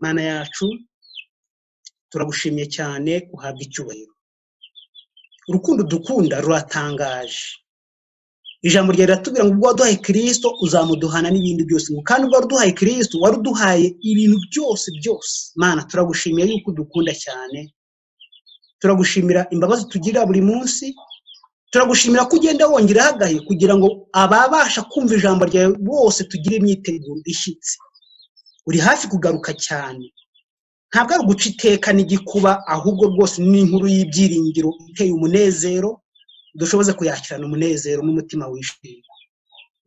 mana yacu turagushimye cyane uhabwa icyubahiro urukundo dukunda ruratangaje ijambo ryawe riratubwira ngo ubwo waduhaye kirisito uzamuduhana n'ibindi byose kandi ubwo waduhaye kirisito waruduhaye ibintu byose byose mana turagushimira yuko dukunda cyane turagushimira imbabazi tugira buri munsi turagushimira ko ugenda wongeraho agahe kugira ngo ababasha kumva ijambo ryawe bose tugire imyiteguro ishyitse uri hafi kugaruka cyane ntabwo ari uguca iteka n'igikuba ahubwo rwose ni inkuru y'ibyiringiro iteye umunezero udushoboze kuyakirana umunezero n'umutima wishimye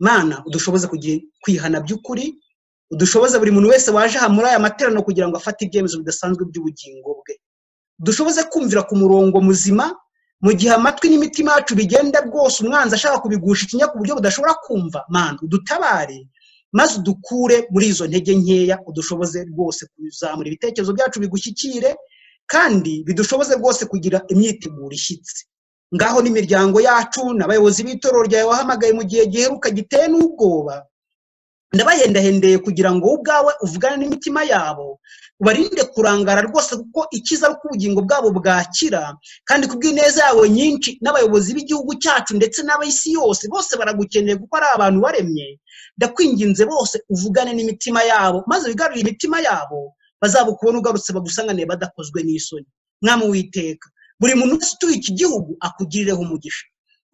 mana udushoboze kwihana by'ukuri udushoboze buri muntu wese waje aha muri aya materaniro kugira ngo afate ibyemezo bidasanzwe by'ubugingo bwe dushoboze kumvira ku murongo muzima mu gihe amatwi n'imitima yacu bigenda bwose umwanzi ashaka kubigusha ikinya ku buryo budashobora kumva mana udutabare maze udukure muri izo ntege nkeya udushoboze rwose kuzamura ibitekerezo byacu bigushyikire kandi bidushoboze rwose kugira imyiteguro ishyitse ngaho n'imiryango yacu n'abayobozi b'itorero ryawe wahamagaye mu gihe giheruka giteye n'ubwoba ndabahendahendeye kugira ngo wowe ubwawe uvugane n'imitima yabo ubarinde kurangara rwose kuko ikiza ari uko ubugingo bwabo bwakira kandi ku bw'ineza yawe nyinshi n'abayobozi b'igihugu cyacu ndetse n'ab'isi yose bose baragukeneye kuko ari abantu baremye ndakwinginze bose uvugane n'imitima yabo maze wigarurire imitima yabo bazabukubona ugarutse bagusangane badakozwe n'isoni mwami witeka buri muntu wese utuye iki gihugu akugirireho umugisha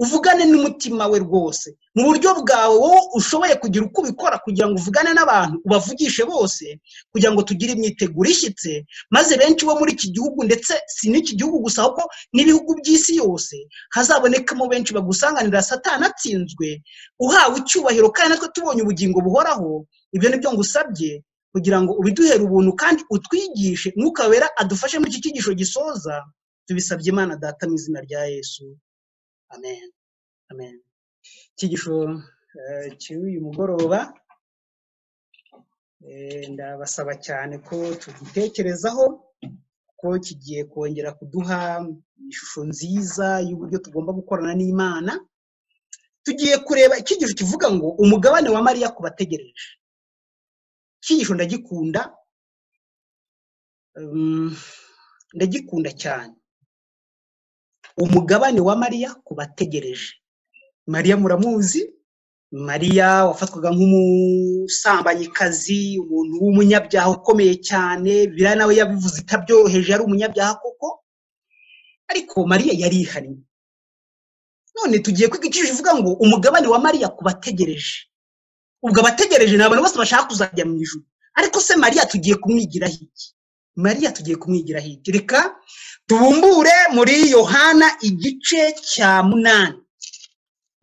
uvugane n'umutima we rwose mu buryo bwawe wowe ushoboye kugira uko ubikora kugira ngo uvugane n'abantu ubavugishe bose kugira ngo tugire imyiteguro ishyitse maze benshi bo muri iki gihugu ndetse si n'iki gihugu gusa ahubwo n'ibihugu by'isi yose hazabonekamo benshi bagusanganira satana atsinzwe uhawe icyubahiro kandi natwe tubonye ubugingo buhoraho ibyo ni byo ngusabye kugira ngo ubiduhere ubuntu kandi utwigishe mwuka wera adufashe muri iki cyigisho gisoza tubisabye imana data mu izina rya yesu amen amen icyigisho cy'uyu mugoroba eh, ndabasaba cyane ko tugitekerezaho ko kigiye kongera kuduha ishusho nziza y'uburyo tugomba gukorana n'imana tugiye kureba icyigisho kivuga ngo umugabane wa mariya ku bategereje icyigisho ndagikunda mm, ndagikunda cyane umugabane wa mariya ku bategereje mariya muramuzi mariya wafatwaga nk'umusambanyikazi umuntu w'umunyabyaha ukomeye cyane biriya nawe yabivuze itabyoheje yari umunyabyaha koko ariko mariya yarihannye none tugiye kwiga icyo ivuga ngo umugabane wa mariya ku bategereje ubwo abategereje ni abantu bose bashaka kuzajya mu ijuru ariko se mariya tugiye kumwigiraho iki mariya tugiye kumwigiraho iki reka tubumbure muri yohana igice cya munani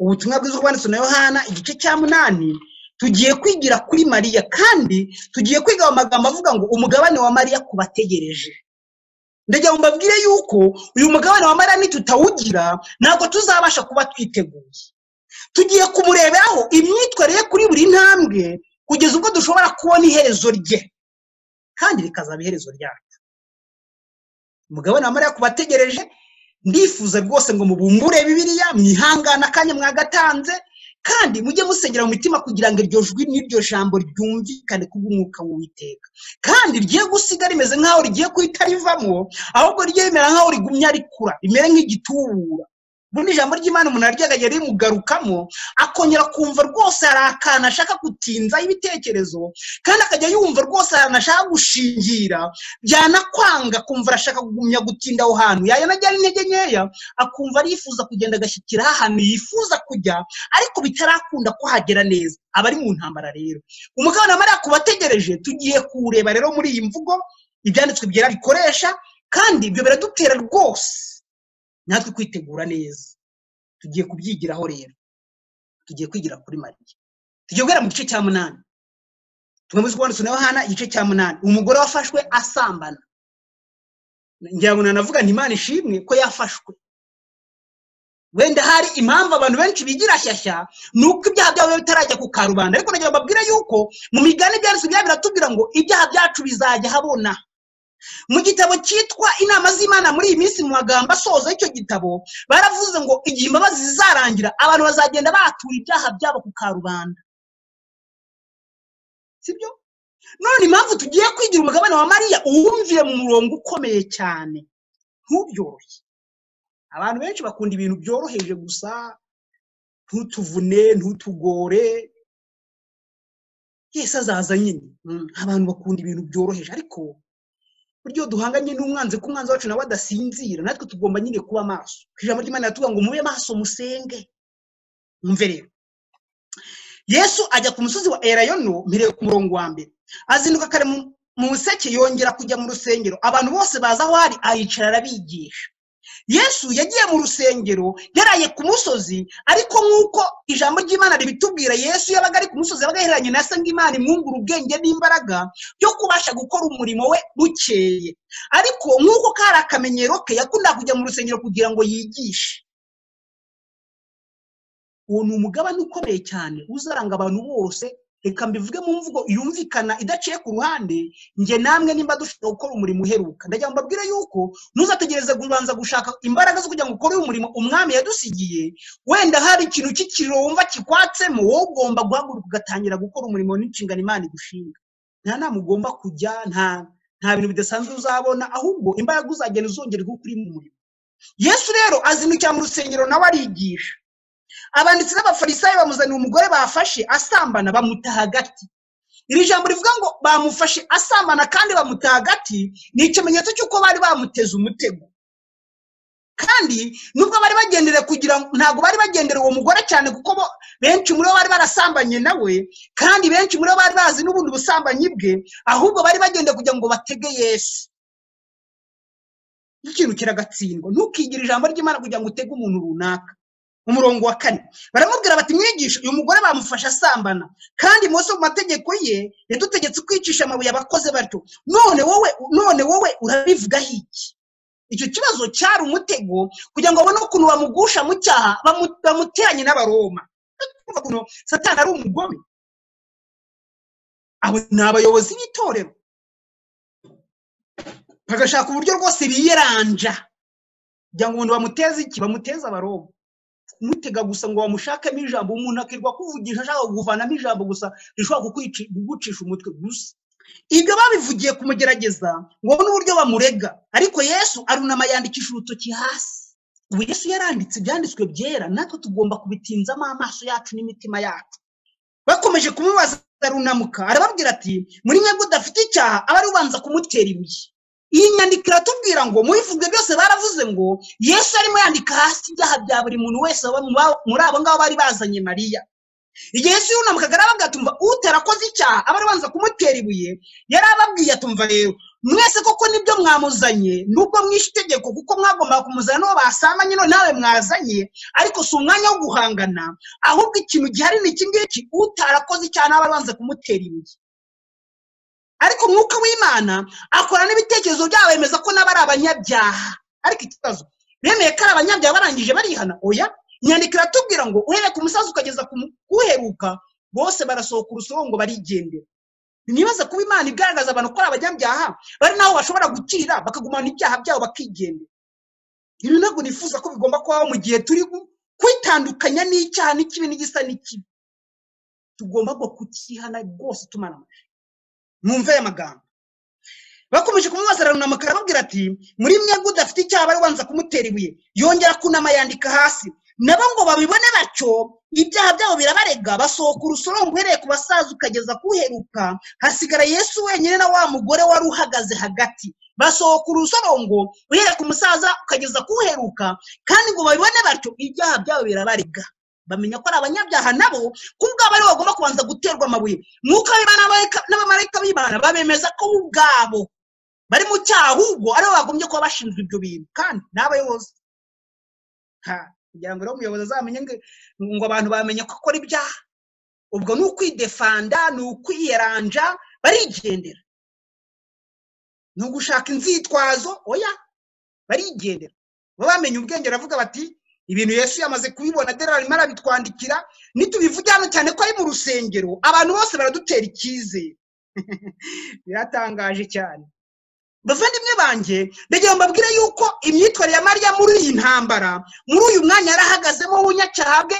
ubutumwa bwiza bwanditse na yohana igice cya munani tugiye kwigira kuri mariya kandi tugiye kwiga amagambo avuga ngo umugabane wa mariya ku bategereje ndagira ngo mbabwire yuko uyu mugabane wa mariya nitutawugira ntabwo tuzabasha kuba twiteguye tugiye kumureberaho imyitwarire kuri buri ntambwe kugeza ubwo dushobora kubona iherezo rye kandi rikazaba iherezo ryacu umugabane wa mariya ku bategereje ndifuza rwose ngo mubumbure bibiriya mwihangane akanya mwagatanze kandi mujye musengera mu mitima kugira ngo iryo jwi n'iryo jambo ryumvikane kubw'umwuka w'uwiteka kandi rigiye gusiga rimeze nk'aho rigiye guhita rivamo ahubwo rigiye rimera nk'aho rigumya rikura rimere nk'igitubura ubundi ijambo ry'imana umuntu aryaga yari rimugarukamo akongera kumva rwose hari akantu ashaka gutinzaho ibitekerezo kandi akajya yumva rwose ahantu ashaka gushingira byanakwanga kumva arashaka kugumya gutinda aho hantu yanajyana intege nkeya akumva arifuza kugenda agashyikiraho ahantu yifuza kujya ariko bitarakunda kuhagera neza aba ari mu ntambara rero umugabane wa mariya ku bategereje tugiye kuwureba rero muri iyi mvugo ibyanditswe byera bikoresha kandi ibyo biradutera rwose natwe kwitegura neza tugiye kubyigiraho rero tugiye kwigira kuri mariya tugiye guhera mu gice cya munani tugamije kubonetse na yohana igice cya munani umugore wafashwe asambana ngira ngo nanavuga nti imana ishimwe ko yafashwe wenda hari impamvu abantu benshi bigira shyashya ni uko ibyaha byabo bitarajya ku karubanda ariko nagira ngo mbabwire yuko mu migani ibyanditswe byabo biratubwira ngo ibyaha byacu bizajya habona mu gitabo cyitwa inama z'imana muri iyi minsi mu magambo asoza y'icyo gitabo baravuze ngo igihe imbabazi zizarangira abantu bazagenda batura ibyaha byabo ku karubanda sibyo none impamvu tugiye kwigira umugabane wa mariya uwumvire mu murongo ukomeye cyane ntubyoroshye abantu benshi bakunda ibintu byoroheje gusa ntutuvune ntutugore yesi azaza nyine Mm, abantu bakunda ibintu byoroheje ariko buryo duhanganye n'umwanzi ko umwanzi wacu nawe adasinzira natwe tugomba nyine kuba maso ijambo ry'imana yatubwira ngo mube maso musenge mwumve rero yesu ajya ku musozi wa erayono mpereye ku murongo wa mbere azinduka kare mu mu museke yongera kujya mu rusengero abantu bose baza aho ari ayicara arabigisha yesu yagiye mu rusengero yaraye ku musozi ariko nk'uko ijambo ry'imana ribitubwira yesu yabaga ari ku musozi yabaga yaheranye na se ngo imana imwungura ubwenge n'imbaraga byo kubasha gukora umurimo we bukeye ariko nk'uko kari akamenyero ke yakundaga kujya mu rusengero kugira ngo yigishe uwo ni umugabane ukomeye cyane uzaranga abantu bose reka mbivuge mu mvugo yumvikana idaciye ku ruhande njye namwe nimba dushobora gukora umurimo uheruka ndagira ngo mbabwire yuko ntuzategereze kubanza gushaka imbaraga zo kugira ngo ukore umurimo umwami yadusigiye wenda hari ikintu cy'ikiriro wumva kikwatsemo wowe ugomba guhaguruka ugatangira gukora umurimo n'inshingano imana igushinga nta nama ugomba kujya nta nta bintu bidasanzwe uzabona ahubwo imbaraga uzagenda uzongerwa uko uri mu murimo yesu rero azindukira mu rusengero nawe arigisha abanditsi n'abafarisayo bamuzaniye umugore bafashe asambana bamuta hagati iri jambo rivuga ngo bamufashe asambana kandi bamuta hagati ni ikimenyetso cy'uko bari bamuteze umutego kandi nubwo bari bagendere kugira ngo ntabwo bari bagendera uwo mugore cyane kuko bo benshi muri bo bari barasambanye nawe kandi benshi muri bo bari bazi n'ubundi busambanyi bwe ahubwo bari bagenda kugira ngo batege yesu ikintu kiragatsindwa ntukigire ijambo ry'imana kugira ngo utege umuntu runaka umurongo wa kane baramubwira bati mwigisha uyu mugore bamufashe asambana kandi mose mu mategeko ye yadutegetse kwicisha amabuye abakoze batyo none wowe none wowe urabivugaho iki icyo kibazo cyari umutego kugira ngo babone ukuntu bamugusha mu cyaha bamu- bamuteranye n'abaroma Urumva ukuntu satani ari umugome abo ni abayobozi b'itorero bagashaka uburyo rwose biyeranja kugira ngo umuntu bamuteze iki bamuteze abaroma kumutega gusa ngo bamushakemo ijambo umuntu akirirwa akuvugisha ashaka kukuvanamo ijambo gusa rishobora kukwici- kugucisha umutwe gusa ibyo babivugiye kumugerageza ngo babone uburyo bamurega ariko yesu arunama yandikisha urutoki hasi ubu yesu yaranditse ibyanditswe byera natwe tugomba kubitinzamo amaso yacu n'imitima yacu bakomeje kumubaza ararunamuka arababwira ati muri mwebwe udafite icyaha aba ari ubanza kumutera ibuye iyi nyandiko iratubwira ngo mu bivuga byose baravuze ngo yesu arimo yandika hasi ibyaha bya buri muntu wese waba mu ba- muri abo ngabo bari bazanye mariya igihe yesu yunamukaga arabaga atumva utarakoze icyaha aba ari ubanza kumutera ibuye yari ababwiye atumva rero mwese koko nibyo mwamuzanye nubwo mwishe itegeko kuko mwagombaga kumuzana n'uwo basambanye none nawe mwazanye ariko si umwanya wo guhangana ahubwo ikintu gihari ni iki ngiki utarakoze icyaha nawe aba abanza kumutera ibuye ariko umwuka w'imana akora n'ibitekerezo byabo bemeza ko nabo ari abanyabyaha ariko ikibazo bemeye ko ari abanyabyaha barangije barihana oya inyandiko iratubwira ngo uhereye ku musaza ukageza ku mu- kuwuheruka bose barasohoka urusoro ngo barigendera nibaza kuba imana igaragaza abantu ko ari abanyabyaha bari naho bashobora gukirira bakagumana ibyaha byabo bakigendera ibi ntabwo nifuza ko bigomba kubaho mu gihe turi gu- kwitandukanya n'icyaha n'ikibi n'igisa n'ikibi tugomba ngo kukihana rwose tumara amashyi mwumve aya magambo bakomeje kumubaza arunama arababwira ati muri mwebwe udafite icyaha bari banza kumutera ibuye yongera kunama yandika hasi nabo ngo babibone batyo ibyaha byabo birabarega basohoka urusoro uhereye ku basaza ukageza kuheruka hasigara yesu wenyine na wa mugore wari uhagaze hagati basohoka urusorongo uhereye ku musaza ukageza kuheruka kandi ngo babibone batyo ibyaha byabo birabarega bamenya ko ari abanyabyaha nabo kubwabo aribo bagomba kubanza guterwa amabuye mwuka w'imana n'abamarayika- n'abamarayika b'imana babemeza ko bo ubwabo bari mu cyaha ahubwo aribo bagombye kuba bashinzwe ibyo bintu kandi n'abayobozi Ha, kugira ngo rero umuyobozi azamenye ngo- ngo abantu bamenye ko akora ibyaha ubwo ni ukwidefanda ni ukwiyeranja barigendera ni ugushaka inzitwazo oya barigendera baba bamenye ubwenge aravuga bati ibintu yesu yamaze kubibona dore arimo arabitwandikira nitubivuge hano cyane ko ari mu rusengero abantu bose baradutera icyizere biratangaje cyane bavandimwe banjye ndagira ngo mbabwire yuko imyitwarire ya mariya muri iyi ntambara muri uyu mwanya yarahagazemo w'ubunyacyaha bwe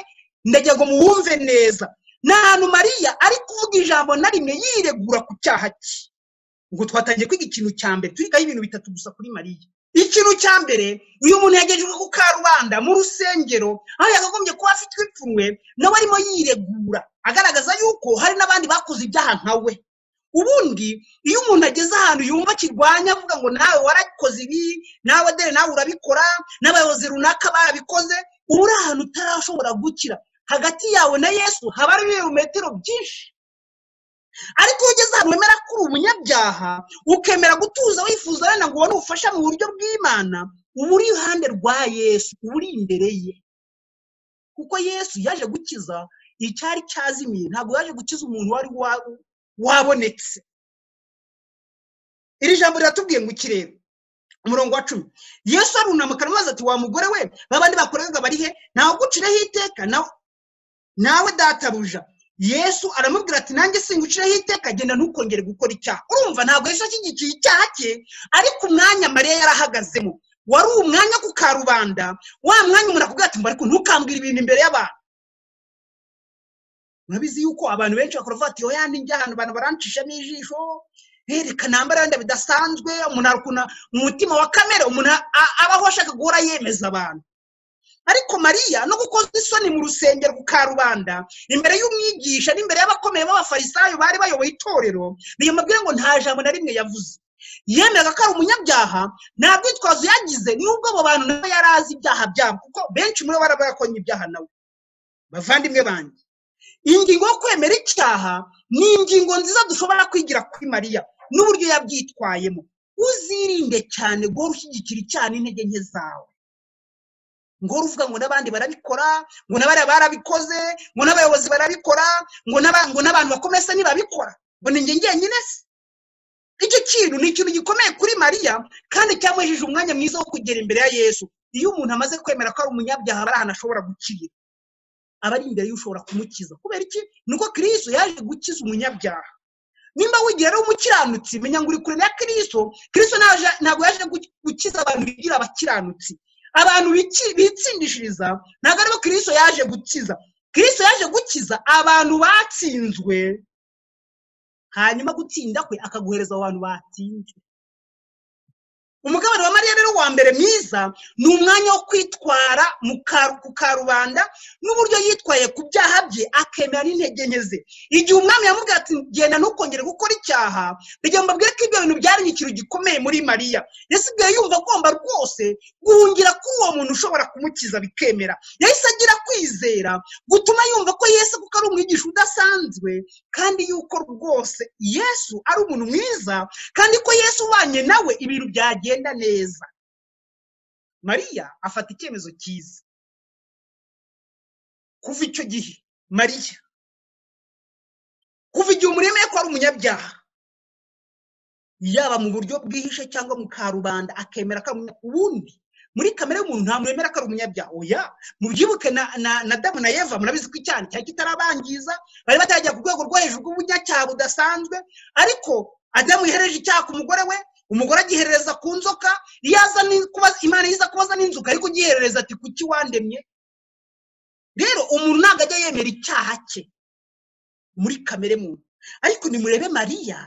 ndagira ngo muwumve neza ni ahantu mariya ari kuvuga ijambo na rimwe yiregura ku cyaha cye ngo twatangiye kwiga ikintu cya mbere twigaho ibintu bitatu gusa kuri mariya ikintu cya mbere uyu muntu yagejejwe ku karubanda mu rusengero aho yakagombye kuba afite ipfunwe nawe arimo yiregura agaragaza yuko hari n'abandi bakoze ibyaha nka we ubundi iyo umuntu ageze ahantu yumva akirwanya avuga ngo nawe warakoze ibi nawe dore nawe urabikora n'abayobozi runaka barabikoze uba uri ahantu utarashobora gukira hagati yawe na yesu haba hari ibirometero byinshi ariko iyo ugeze ahantu wemera ko uri umunyabyaha ukemera gutuza wifuza wenda ngo ubone ubufasha mu buryo bw'imana uba uri iruhande rwa yesu uba uri imbere ye kuko yesu yaje gukiza icyari cyazimiye ntabwo yaje gukiza umuntu wari wa- wabonetse iri jambo riratubwiye ngo ikirere umurongo wa cumi yesu arunama akaramubaza ati wa mugore we babandi bakoraga bari he ntawugucireho iteka nawe nawe databuja yesu aramubwira ati nanjye singucireho iteka genda ntukongere gukora icyaha urumva ntabwo yesu ashyigikiye icyaha cye ariko umwanya mariya yarahagazemo wari umwanya ku karubanda wa mwanya umuntu akubwira ati mbariko ntukambwira ibintu imbere y'abantu murabizi yuko abantu benshi bakora bavuga ati oya ninjya ahantu abantu barancishamo ijisho reka nambara wenda bidasanzwe umuntu hari ukuntu mu mutima wa kamere umuntu a- abaho ashaka guhora yemeza abantu ariko mariya no gukoza isoni mu rusengero ku karubanda imbere y'umwigisha n'imbere y'abakomeye b'abafarisayo bari bayoboye itorero biyamubwira ngo nta jambo na rimwe yavuze yemeraga ko ari umunyabyaha nta bwitwazo yagize niba ubwo abo bantu nabo yari azi ibyaha byabo kuko benshi muri bo bari barakonye ibyaha nawe bavandimwe banjye ingingo yo kwemera icyaha ni ingingo nziza dushobora kwigira kuri mariya n'uburyo yabyitwayemo uzirinde cyane guhora ushyigikira icyaha n'intege nke zawe ngo uvuga ngo n'abandi barabikora ngo n'abariya barabikoze ngo n'abayobozi barabikora ngo n'aba- ngo n'abantu bakomeye se ntibabikora ngo ni njye njyenyine se icyo kintu ni ikintu gikomeye kuri mariya kandi cyamuhejeje umwanya mwiza wo kugera imbere ya yesu iyo umuntu amaze kwemera ko ari umunyabyaha hari ahantu ashobora gukirira aba ari imbere y'ushobora kumukiza kubera iki nuko kirisitu yaje gukiza umunyabyaha nimba wigira ari umukiranutsi menya ngo uri kure na kristo kristo ntaje- ntabwo yaje gu- gukiza abantu bigira abakiranutsi abantu biki- bitsindishiriza ntabwo aribo kristo yaje gukiza kristo yaje gukiza abantu batsinzwe hanyuma gutsinda kwe akaguhereza abo bantu batsinzwe umugabane wa mariya rero wa mbere mwiza ni umwanya wo kwitwara mu karu- ku karubanda n'uburyo yitwaye ku byaha bye akemera n'intege nke ze igihe umwami yamubwira ati genda ntukongere gukora icyaha kugira ngo mbabwire ko ibyo bintu byari ikintu gikomeye muri mariya yasigaye yumva agomba rwose guhungira kuri uwo muntu ushobora kumukiza bikemera yahise agira kwizera gutuma yumva ko yesu kuko ari umwigisha udasanzwe kandi yuko rwose yesu ari umuntu mwiza kandi ko yesu ubanye nawe ibintu byagenda neza mariya afata icyemezo cyiza kuva icyo gihe mariya kuva igihe umuremeye ko ari umunyabyaha yaba mu buryo bwihishe cyangwa mu karubanda akemera ko ari umunya- ubundi muri kamere y'umuntu nta muntu wemera ko ari umunyabyaha oya mubyibuke na, na, na damu na eva murabizi ko icyaha cyari kitarabangiza bari batarajya ku rwego rwo hejuru rw'ubunyacyaha budasanzwe ariko adamu yohereje icyaha ku mugore we umugore agiherereza ku nzoka iyo aza ni- kubaza imana iza kubaza n'inzoka ariko ugiherereza ati kuki wandemye rero umuntu ntabwo ajya yemera icyaha cye muri kamere muntu ariko nimurebe mariya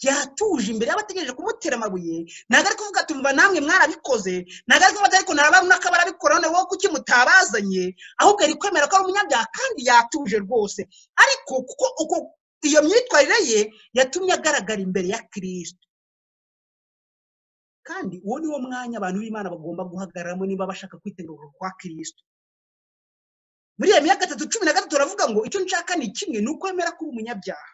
yatuje imbere y'abategereje kumutera amabuye ntabwo ari kuvuga ati mva namwe mwarabikoze ntabwo ari kuvuga ati ariko narabaruna ko barabikora none wowe kuki mutabazanye ahubwo ari kwemera ko ari umunyabyaha kandi yatuje rwose ariko kuko uko iyo myitwarire ye yatumye agaragara imbere ya kirisito kandi uwo ni wo mwanya abantu b'imana bagomba guhagararamo niba bashaka kwitegura kwa kirisito muri iyo myaka gatatu cumi na gatatu baravuga ngo icyo nshaka ni kimwe ni ukwemera ko uri umunyabyaha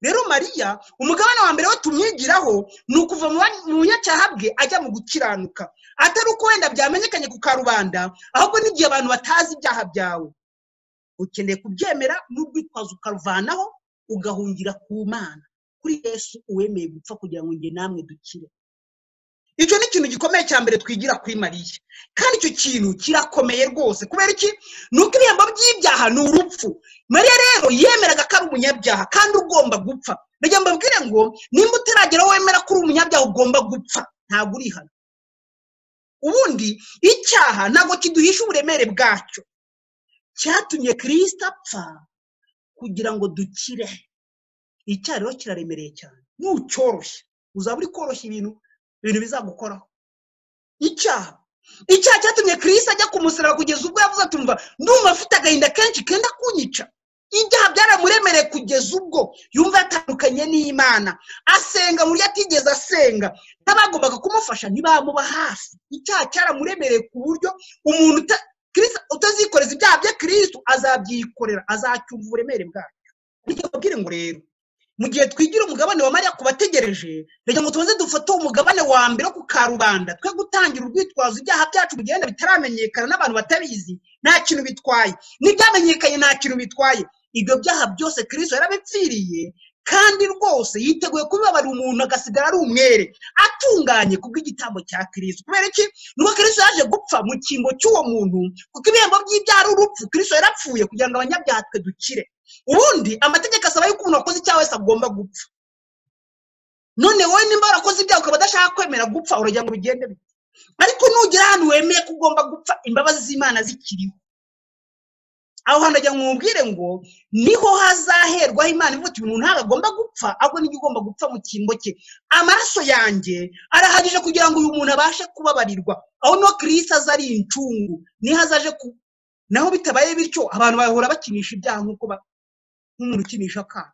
rero mariya umugabane wa mbere we tumwigiraho ni ukuva mu ba- mu bunyacyaha bwe ajya mu gukiranuka atari uko wenda byamenyekanye ku karubanda ahubwo n'igihe abantu batazi ibyaha byawe ukeneye kubyemera n'urwitwazo ukaruvanaho ugahungira ku mana kuri yesu uwemeye gupfa kugira ngo njye namwe dukire icyo ni ikintu gikomeye cya mbere twigira kuri mariya kandi icyo kintu kirakomeye rwose kubera iki ni uko ibihembo by'ibyaha ni urupfu mariya rero yemeraga ko ari umunyabyaha kandi ugomba gupfa ndagira ngo mbabwire ngo nimba utaragera aho wemera ko uri umunyabyaha ugomba gupfa ntabwo uri hano ubundi icyaha ntabwo kiduhisha uburemere bwacyo cyatumye kirisita apfa kugira ngo dukire icyaha rero kiraremereye cyane nucyoroshya uzaba uri koroshya ibintu ibintu bizagukoraho icyaha icyaha cyatumye kirisi ajya kumusaraba kugeza ubwo yavuze atumva ndumva afite agahinda kenshi kenda kunyica ibyaha byaramuremereye kugeza ubwo yumva yatandukanye n'imana asenga mu buryo atigeze asenga n'abagombaga kumufasha ntibamuba hafi icyaha cyaramuremereye ku buryo umuntu uta- Kristo utazikoreza ibyaha bye kirisitu azabyikorera azacyumva uburemere bwacyo bityo babwire ngo rero mu gihe twigira umugabane wa mariya ku bategereje reka ngo tubanze dufate umugabane wa mbere wo ku karubanda twe gutangira urwitwazo ibyaha byacu bigenda bitaramenyekana n'abantu batabizi nta kintu bitwaye n'ibyamenyekanye nta kintu bitwaye ibyo byaha byose kirisito yarabipfiriye kandi rwose yiteguye kubibabarira umuntu agasigara ari umwere atunganye kubw'igitambo cya kirisito kubera iki nuko kirisito yaje gupfa mu cyimbo cy'uwo muntu kuko ibihembo by'ibyaha ari urupfu kirisito yarapfuye kugira ngo abanyabyaha twe dukire ubundi amategeko asaba yuko umuntu wakoze icyaha wese agomba gupfa none wowe nimba warakoze ibyaha ukaba udashaka kwemera gupfa uragira ngo bigende bite ariko nugera ahantu wemeye ko ugomba gupfa imbabazi z'imana zikiriho aho hantu agira ngo umubwire ngo niho hazaherwaho imana ivuga ati umuntu ntabwo agomba gupfa ahubwo nibyo ugomba gupfa mu cyimbo cye amaraso yanjye arahagije kugira ngo uyu muntu abashe kubabarirwa aho no kirisi aza ari incungu niho azaje ku naho bitabaye bityo abantu bahora bakinisha ibyaha nk'uko ba- nk'umuntu ukinisha akana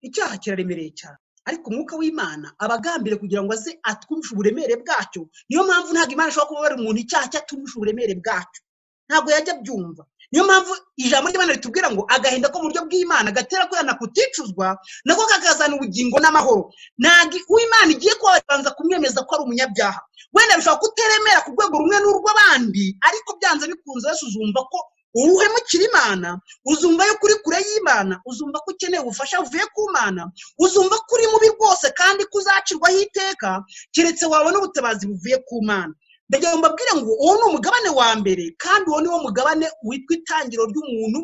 icyaha kiraremereye cyane ariko umwuka w'imana aba agambiriye kugira ngo aze atwumvishe uburemere bwacyo niyo mpamvu ntabwo imana ishobora kuba umuntu icyaha cyatwumvishe uburemere bwacyo ntabwo yajya abyumva niyo mpamvu ijambo ry'imana ritubwira ngo agahinda ko mu buryo bw'imana gatera kwihana kuticuzwa nako kakazana ubugingo n'amahoro ntabwo uw'imana igiye kuba babanza kumwemeza ko ari umunyabyaha wenda bishobora kuteremera ku rwego rumwe n'urw'abandi ariko byanze bikunze wese uzumva ko uwuhemukira imana uzumva yuko uri kure y'imana uzumva ko ukeneye ubufasha buvuye ku mana uzumva ko uri mubi rwose kandi ko uzacirwaho iteka keretse wabona ubutabazi buvuye ku mana ndagira ngo mbabwire ngo uwo ni umugabane wa mbere kandi uwo ni wo mugabane witwa itangiro ry'umuntu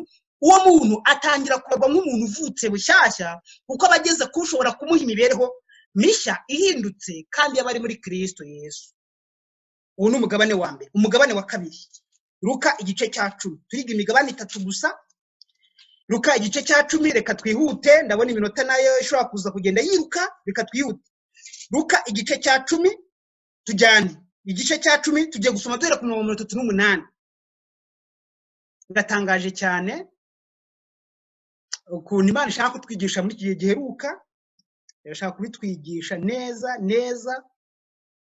uwo muntu atangira kuragwa nk'umuntu uvutse bushyashya kuko aba ageze ku ushobora kumuha imibereho mishya ihindutse kandi yaba ari muri kirisito yesu uwo ni umugabane wa mbere umugabane wa kabiri ruka igice cya cumi turiga imigabane itatu gusa ruka igice cya cumi reka twihute ndabona iminota nayo ishobora kuza kugenda yiruka reka twihute ruka igice cya cumi tujyane igice cya cumi tugiye gusoma duhera ku mirongo mirongo itatu n'umunani biratangaje cyane ukuntu imana ishaka kutwigisha muri iki gihe giheruka irashaka kubitwigisha neza neza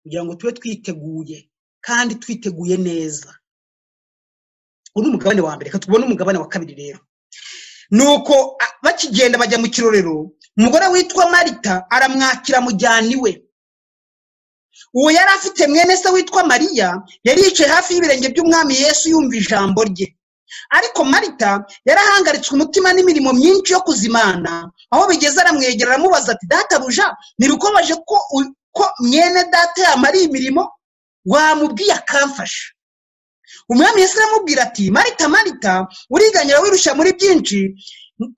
kugira ngo tube twiteguye kandi twiteguye neza uwo ni umugabane wa mbere reka tubone umugabane wa kabiri rero nuko a- bakigenda bajya mu kirorero umugore witwa marita aramwakira amujyana iwe uwo yari afite mwene se witwa mariya yari yicaye hafi y'ibirenge by'umwami yesu yumva ijambo rye ariko marita yari ahangaritswe umutima n'imirimo myinshi yo kuzimana aho bigeze aramwegera aramubaza ati databuja ntibikomeje ko u- ko mwene data yamariye imirimo wamubwiye akamfasha umwami yesu aramubwira ati marita marita uriganyira wirushya muri byinshi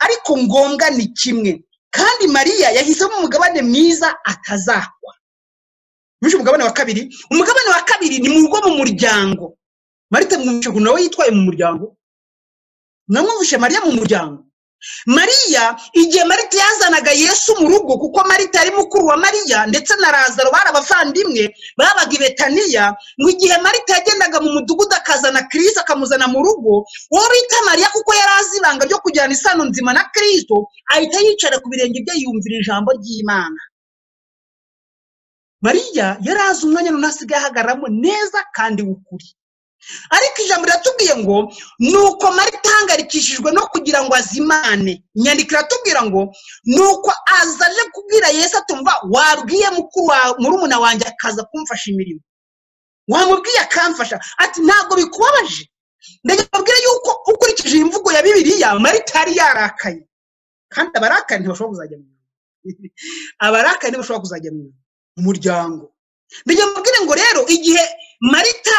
ariko ngombwa ni kimwe kandi mariya yahisemo umugabane mwiza atazakwa bishe umugabane wa kabiri umugabane wa kabiri ni mu rugo mu muryango marita mwumvishe ukuntu nawe yitwaye mu muryango namwumvishe mariya mu muryango mariya igihe marita yazanaga yesu mu rugo kuko marita yari mukuru wa mariya ndetse na razaro bari abavandimwe babaga i betaniya mu gihe marita yagendaga mu mudugudu akazana kirisi akamuzana mu rugo uwo bita mariya kuko yari azi ibanga ryo kugirana isano nzima na kirisito ahita yicara ku birenge bye yumvira ijambo ry'imana mariya yari azi umwanya runini asigaye ahagararamo neza kandi w'ukuri ariko ijambo riratubwiye ngo nuko marita ahangarikishijwe no kugira ngo azimane inyandiko iratubwira ngo nuko aza aje kubwira yesu atumva wabwiye mukuru wawe murumuna wanjye akaza kumfasha imirimo wamubwiye akamfasha ati ntabwo bikubabaje ndagira mbabwire yuko ukurikije iyi mvugo ya bibiliya marita yari yarakaye kandi abarakaye ntibashobora kuzajya mu ijuru. abarakaye ntibashobora kuzajya mu ijuru. umuryango ndagira mbabwire ngo rero igihe marita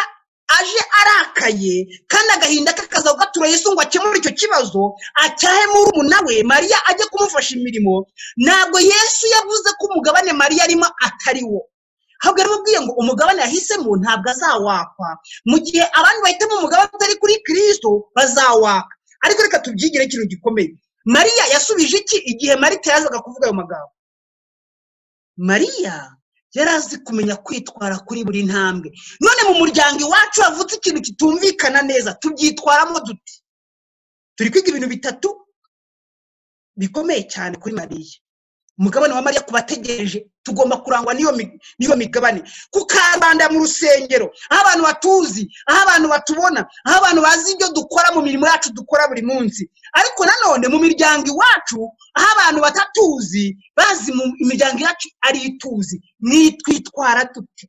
aje arakaye kandi agahinda ke kaza gatura yesu ngo akemure icyo kibazo acyahe murumuna we mariya ajye kumufasha imirimo ntabwo yesu yavuze ko umugabane mariya arimo atari wo ahubwo yaramubwiye ngo umugabane yahisemo ntabwo azawakwa mu gihe abandi bahitamo umugabane utari kuri kirisito bazawaka ariko reka tubyigire ikintu gikomeye mariya yasubije iki igihe marita yazaga kuvuga ayo magambo mariya yari azi kumenya kwitwara kuri buri ntambwe none mu muryango iwacu havutse ikintu kitumvikana neza tubyitwaramo duti turi kwiga ibintu bitatu bikomeye cyane kuri mariya umugabane wa mariya ku bategereje tugomba kurangwa n'iyo mi- n'iyo migabane ku karubanda mu rusengero aho abantu batuzi aho abantu batubona aho abantu bazi ibyo dukora mu mirimo yacu dukora buri munsi ariko nanone mu miryango iwacu aho abantu batatuzi bazi mu imiryango yacu ari ituzi nitwitwara tuti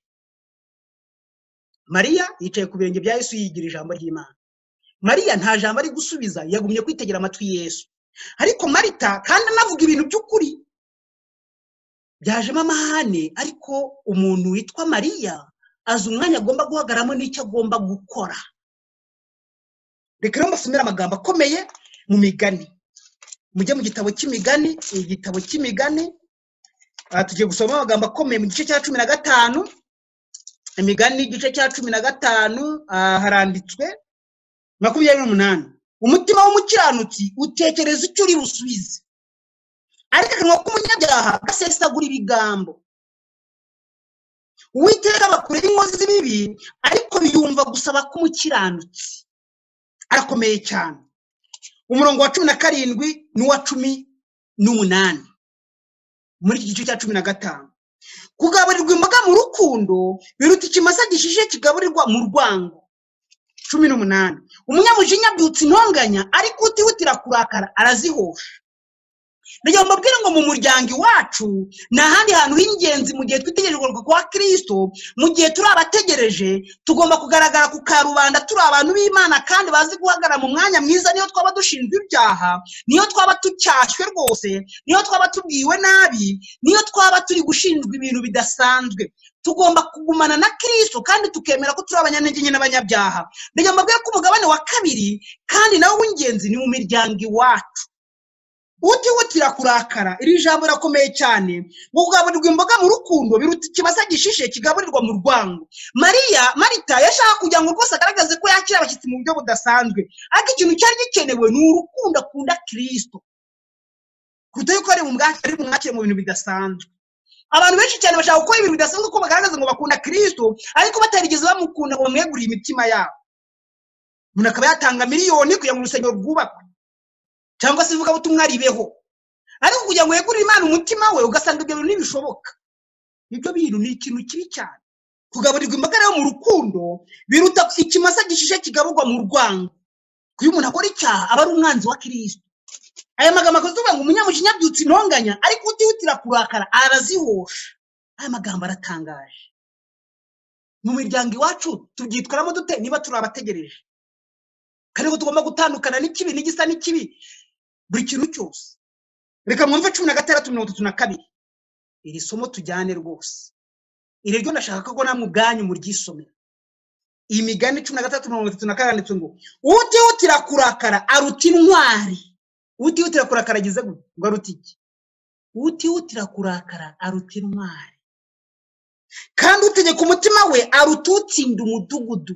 mariya yicaye ku birenge bya yesu yigira ijambo ry'imana mariya nta jambo ari gusubiza yagumye kwitegera amatwi yesu ariko marita kandi anavuga ibintu by'ukuri byajemo amahane ariko umuntu witwa mariya azi umwanya agomba guhagaramo n'icyo agomba gukora reka rero mbasomere amagambo akomeye mu migani mujye mu gitabo cy'imigani ni igitabo cy'imigani aha tugiye gusoma amagambo akomeye mu gice cya cumi na gatanu imigani igice cya cumi na gatanu ah, haranditswe makumyabiri n'umunani umutima w'umukiranutsi utekereza icyo uri busubize ariko akanwa k'umunyabyaha gasesagura ibigambo uwiteka abakuraho inkozi z'ibibi ariko biyumva gusaba k'umukiranutsi arakomeye cyane umurongo wa cumi na karindwi n'uwa cumi n'umunani muri iki gice cya cumi na gatanu kugaburirwa imboga mu rukundo biruta ikimasa gishishe kigaburirwa mu rwango cumi n'umunani umunyamujinya abyutsa intonganya ariko utihutira kurakara arazihoha ndagira ngo mbabwire ngo mu muryango iwacu ni ahandi hantu h'ingenzi mu gihe twitegerejwe kwa kirisito mu gihe turi abategereje tugomba kugaragara ku karubanda turi abantu b'imana kandi bazi guhagarara mu mwanya mwiza niyo twaba dushinjwa ibyaha niyo twaba tucyashywe rwose niyo twaba tubwiwe nabi niyo twaba turi gushinjwa ibintu bidasanzwe tugomba kugumana na kirisito kandi tukemera ko turi abanyantege nke n'abanyabyaha ndagira ngo mbabwire ko umugabane wa kabiri kandi nawo w'ingenzi ni mu miryango iwacu utihutira kurakara iri jambo rirakomeye cyane ngo kugaburirwa imboga mu rukundo biruta ikimasa gishishe kigaburirwa mu rwango mariya marita yashaka kugira ngo rwose agaragaze ko yakira abashyitsi mu buryo budasanzwe ariko ikintu cyari gikenewe ni urukundo akunda kirisito kuruta yuko ari bumwakire ari bumwakire mu bintu bidasanzwe abantu benshi cyane bashaka gukora ibintu bidasanzwe ko bagaragaza ngo bakunda kirisito ariko batarigeze bamukunda ngo bamwegurire imitima yabo umuntu akaba yatanga miliyoni kugira ngo urusengero rwubakwe cyangwa se ivuga butumwa ribeho ariko kugira ngo wegurire imana umutima we ugasanga ibyo bintu ntibishoboka ibyo bintu ni ikintu kibi cyane kugaburirwa imbaga rero mu rukundo biruta ikimasa gishishe kigaburwa mu rwango kuyo umuntu akora icyaha aba ari umwanzi wa kirisito aya magambo akoze uvuga ngo umunyamujinya abyutsa intonganya ariko utihutira kurakara arazihosha aya magambo aratangaje mu miryango iwacu tubyitwaramo dute niba turi abategereje kandi ko tugomba gutandukana n'ikibi n'igisa n'ikibi buri kintu cyose reka mwumve cumi na gatandatu mirongo itatu na kabiri iri somo tujyane rwose iri ryo ndashaka ko namwe ubwanyu muryisomera iyi migani cumi na gatandatu mirongo itatu na kane yanditse ngo utihutira kurakara aruta intwari utihutira kurakara ageze gute ngo aruta iki utihutira kurakara aruta intwari kandi utegeka umutima we aruta utsinda umudugudu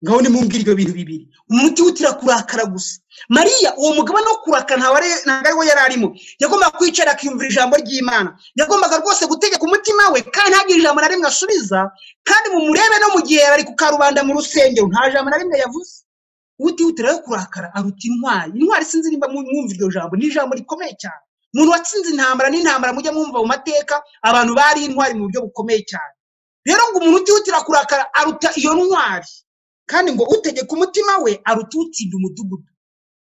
ngaho nimumbwire ibyo bintu bibiri umuntu utihutira kurakara gusa mariya uwo mugabane wo kurakara ntabwo ari ntabwo ari wo yari arimo yagombaga kwicara akiyumvira ijambo ry'imana yagombaga rwose gutegeka umutima we kandi ntagire ijambo na rimwe asubiza kandi mumurebe no mu gihe yari ku karubanda mu rusengero nta jambo na rimwe yavuze utihutira yo kurakara aruta intwari intwari sinzi nimba mu- mwumva iryo jambo ni ijambo rikomeye cyane umuntu watsinze intambara n'intambara mujya mwumva mu mateka abantu bari intwari mu buryo bukomeye cyane rero ngo umuntu utihutira kurakara aruta iyo ntwari kandi ngo utegeka umutima we aruta utsinda umudugudu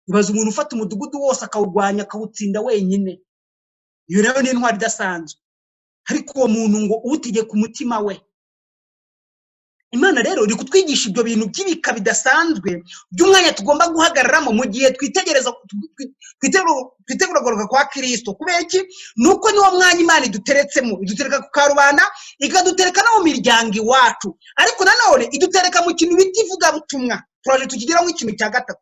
ibaze umuntu ufata umudugudu wose akawurwanya akawutsinda wenyine iyo rero ni intwari idasanzwe ariko uwo muntu ngo utegeka umutima we imana rero iri kutwigisha ibyo bintu by'ibika bidasanzwe by'umwanya tugomba guhagararamo mu gihe twitegereza twi- twitegura- twitegura kugaruka kwa kirisito kubera iki ni uko niwo mwanya imana iduteretsemo idutereka ku karubanda ikadutereka no mu miryango iwacu ariko nanone idutereka mu kintu bita ivugabutumwa turaje tukigeraho nk'ikintu cya gatatu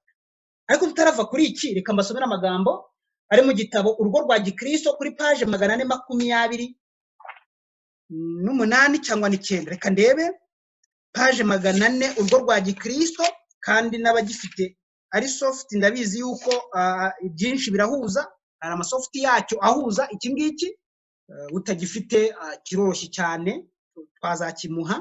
ariko tutarava kuri iki reka mbasomere amagambo ari mu gitabo urugo rwa gikristo kuri paje magana ane makumyabiri n'umunani cyangwa n'icyenda reka ndebe paje magana ane urwo rwa gikristo kandi n'abagifite ari soft ndabizi yuko ah, ibyinshi birahuza hari amasoft yacyo ahuza iki ngiki eh, utagifite ah, kiroroshye cyane twazakimuha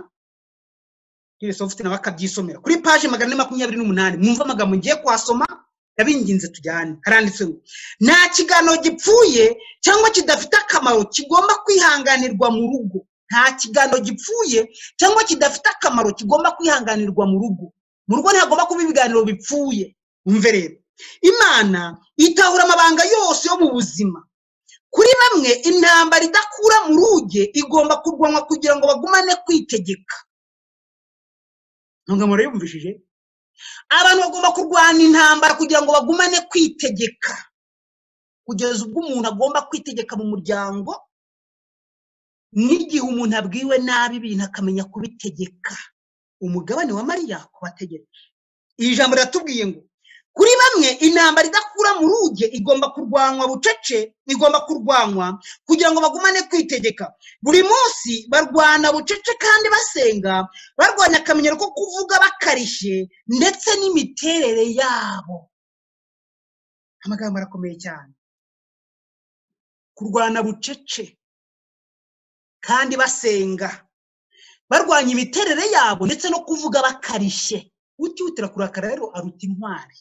kiri soft nawe akabyisomera kuri paji magana ane makumyabiri n'umunani mwumve amagambo ngiye kuhasoma ndabinginze tujyane haranditse ngo nta kiganiro gipfuye cyangwa kidafite akamaro kigomba kwihanganirwa mu rugo nta kiganiro gipfuye cyangwa kidafite akamaro kigomba kwihanganirwa mu rugo mu rugo ntihagomba kuba ibiganiro bipfuye umve rero imana itahura amabanga yose yo mu buzima kuri bamwe intambara idakura mu ruge igomba kurwanwa kugira ngo bagumane kwitegeka ntabwo murayumvishije abantu bagomba kurwana intambara kugira ngo bagumane kwitegeka kugeza ubwo umuntu agomba kwitegeka mu muryango n'igihe umuntu abwiwe nabi ibintu akamenya kubitegeka umugabane wa mariya kubategeka iri jambo riratubwiye ngo kuri bamwe intambara idakura mu ruge igomba kurwanywa bucece igomba kurwanywa kugira ngo bagumane kwitegeka buri munsi barwana bucece kandi basenga barwanya akamenyero ko kuvuga bakarishye ndetse n'imiterere yabo amagambo arakomeye cyane kurwana bucece kandi basenga barwanya imiterere yabo ndetse no kuvuga bakarishye utihutira kurakara rero aruta intwari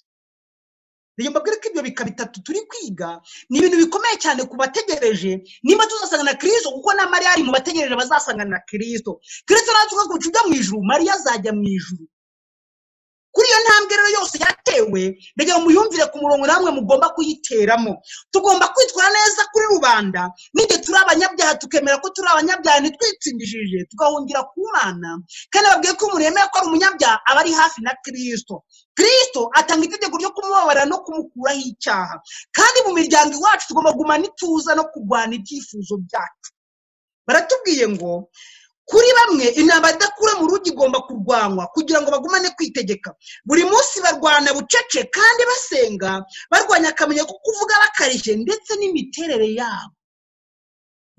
reka mbabwire ko ibyo bika bitatu turi kwiga ni ibintu bikomeye cyane ku bategereje niba tuzasanga na kirisito kuko na mariya ari mu bategereje bazasanga na kirisito kirisito natwe ubwo ujya mu ijuru mariya azajya mu ijuru kuri iyo ntambwe rero yose yatewe mbega ngo muyumvire ku murongo namwe mugomba kuyiteramo tugomba kwitwara neza kuri rubanda n'igihe turi abanyabyaha tukemera ko turi abanyabyaha ntitwitsindishije tugahungira ku mana kandi babwiye ko umuntu yemeye ko ari umunyabyaha aba ari hafi na kirisito kirisito atanga itegeko ryo kumubabara no kumukuraho icyaha kandi mu miryango iwacu tugomba kugumana ituza no kurwana ibyifuzo byacu baratubwiye ngo kuri bamwe intambara idakura mu rugo igomba kurwanywa kugira ngo bagumane kwitegeka buri munsi barwana bucece kandi basenga barwanya akamenya ko kuvuga bakarishye ndetse n'imiterere yabo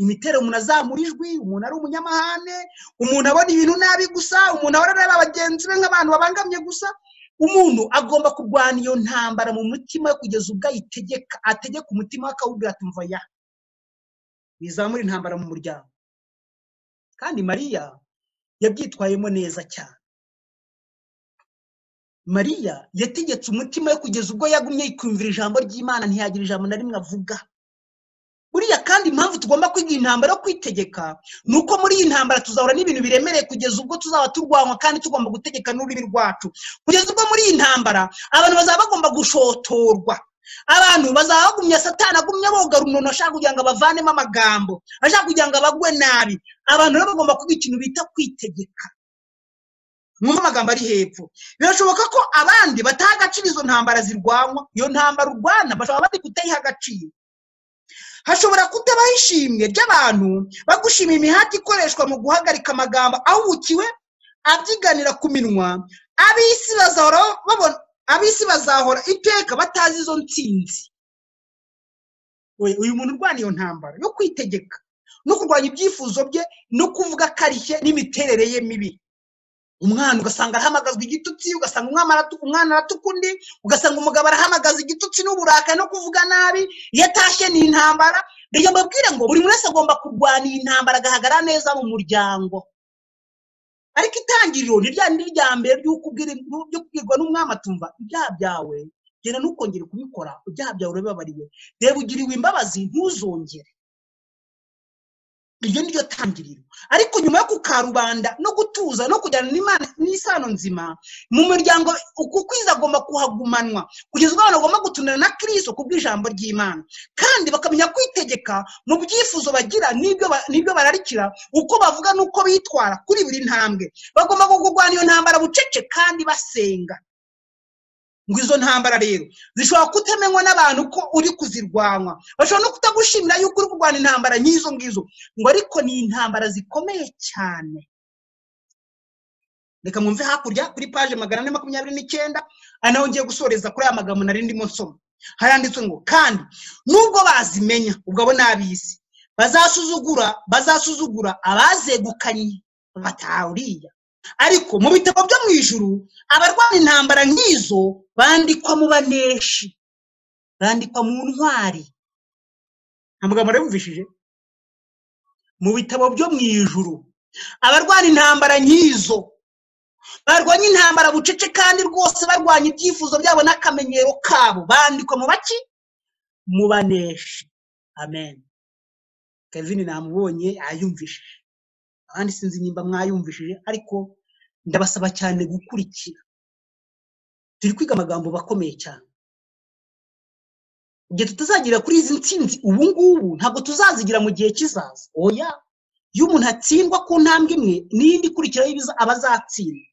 imiterere umuntu azamura ijwi umuntu ari umunyamahane umuntu abona ibintu nabi gusa umuntu ahora areba bagenzi be nk'abantu babangamye gusa umuntu agomba kurwana iyo ntambara mu mutima we kugeza ubwo ayitegeka ategeka umutima we akawubwira ati mva ya bizamura intambara mu muryango kandi mariya yabyitwayemo neza cyane mariya yategetse umutima we kugeza ubwo yagumye yikumvira ijambo ry'imana ntiyagira ijambo na rimwe avuga buriya kandi impamvu tugomba kwiga iyi ntambara yo kwitegeka ni uko muri iyi ntambara tuzahura n'ibintu biremereye kugeza ubwo tuzaba turwanywa kandi tugomba gutegeka n'ururimi rwacu kugeza ubwo muri iyi ntambara abantu bazaba bagomba gushotorwa abantu bazaba bagumye satani agumye aboga runono ashaka kugira ngo abavanemo amagambo ashaka kugira ngo abagwe nabi abantu rero bagomba kuba ikintu bita kwitegeka mwumve amagambo ari hepfo birashoboka ko abandi bataha agaciro izo ntambara zirwanywa iyo ntambara urwana bashobora bari kutayiha agaciro hashobora kutabaho ishimwe ry'abantu bagushima imihati ikoreshwa mu guhagarika amagambo ahubukiwe abyiganira ku minwa ab'isi bazahora babona ab'isi bazahora iteka batazi izo ntsinzi We, uyu muntu urwana iyo ntambara yo kwitegeka no kurwanya ibyifuzo bye no kuvuga akarishye n'imiterere ye mibi umwana ugasanga arahamagazwa igitutsi ugasanga umwana aratu- umwana aratuka undi ugasanga umugabo arahamagaza igitutsi n'uburakari no kuvuga nabi iyo atashye ni intambara reka mbabwire ngo buri wese agomba kurwana iyi ntambara agahagara neza mu muryango ariko itangiriro ni rya rindi rya mbere ry'uko ubwira- ryo kubwirwa n'umwami atumva ibyaha byawe genda ntukongere kubikora ibyaha byawe urabibabariwe reba ugiriwe imbabazi ntuzongere iryo ni ryo tangiriro ariko nyuma yo kukarubanda no gutuza no kujyana n'imana n'isano nzima mu muryango uku kwiza agomba kuhagumanwa kugeza ubwo abantu bagomba gutunana na kirisito ku bw'ijambo ry'imana kandi bakamenya kwitegeka mu byifuzo bagira n'ibyo ba- n'ibyo bararikira uko bavuga n'uko bitwara kuri buri ntambwe bagomba kurwanya iyo ntambara bucece kandi basenga ngo izo ntambara rero zishobora kutemenywa n'abantu ko uri kuzirwanywa bashobora no kutagushimira yuko uri kurwana intambara nk'izo ngizo ngo ariko ni intambara zikomeye cyane reka mwumve hakurya kuri paje magana ane makumyabiri n'icyenda ari naho ngiye gusoreza kuri aya magambo nari ndimo nsoma haranditswe ngo kandi nubwo bazimenya ubwo abo ni ab'isi bazasuzugura bazasuzugura abazegukanye bataha uriya ariko mu bitabo byo mu ijuru abarwana intambara nk'izo bandikwa mu baneshi bandikwa mu ntwari nta magambo yabumvishije mu bitabo byo mu ijuru abarwana intambara nk'izo barwanya intambara bucece kandi rwose barwanya ibyifuzo byabo n'akamenyero kabo bandikwa mu baki mu baneshi amen kevin namubonye yayumvishije abandi sinzi nimba mwayumvishije ariko ndabasaba cyane gukurikira turi kwiga amagambo bakomeye cyane igihe tutazagera kuri izi nsinzi ubu ngubu ntabwo tuzazigira mu gihe kizaza oya iyo umuntu atsindwa ku ntambwe imwe n'iyindi ikurikiraho ibiza aba azatsinda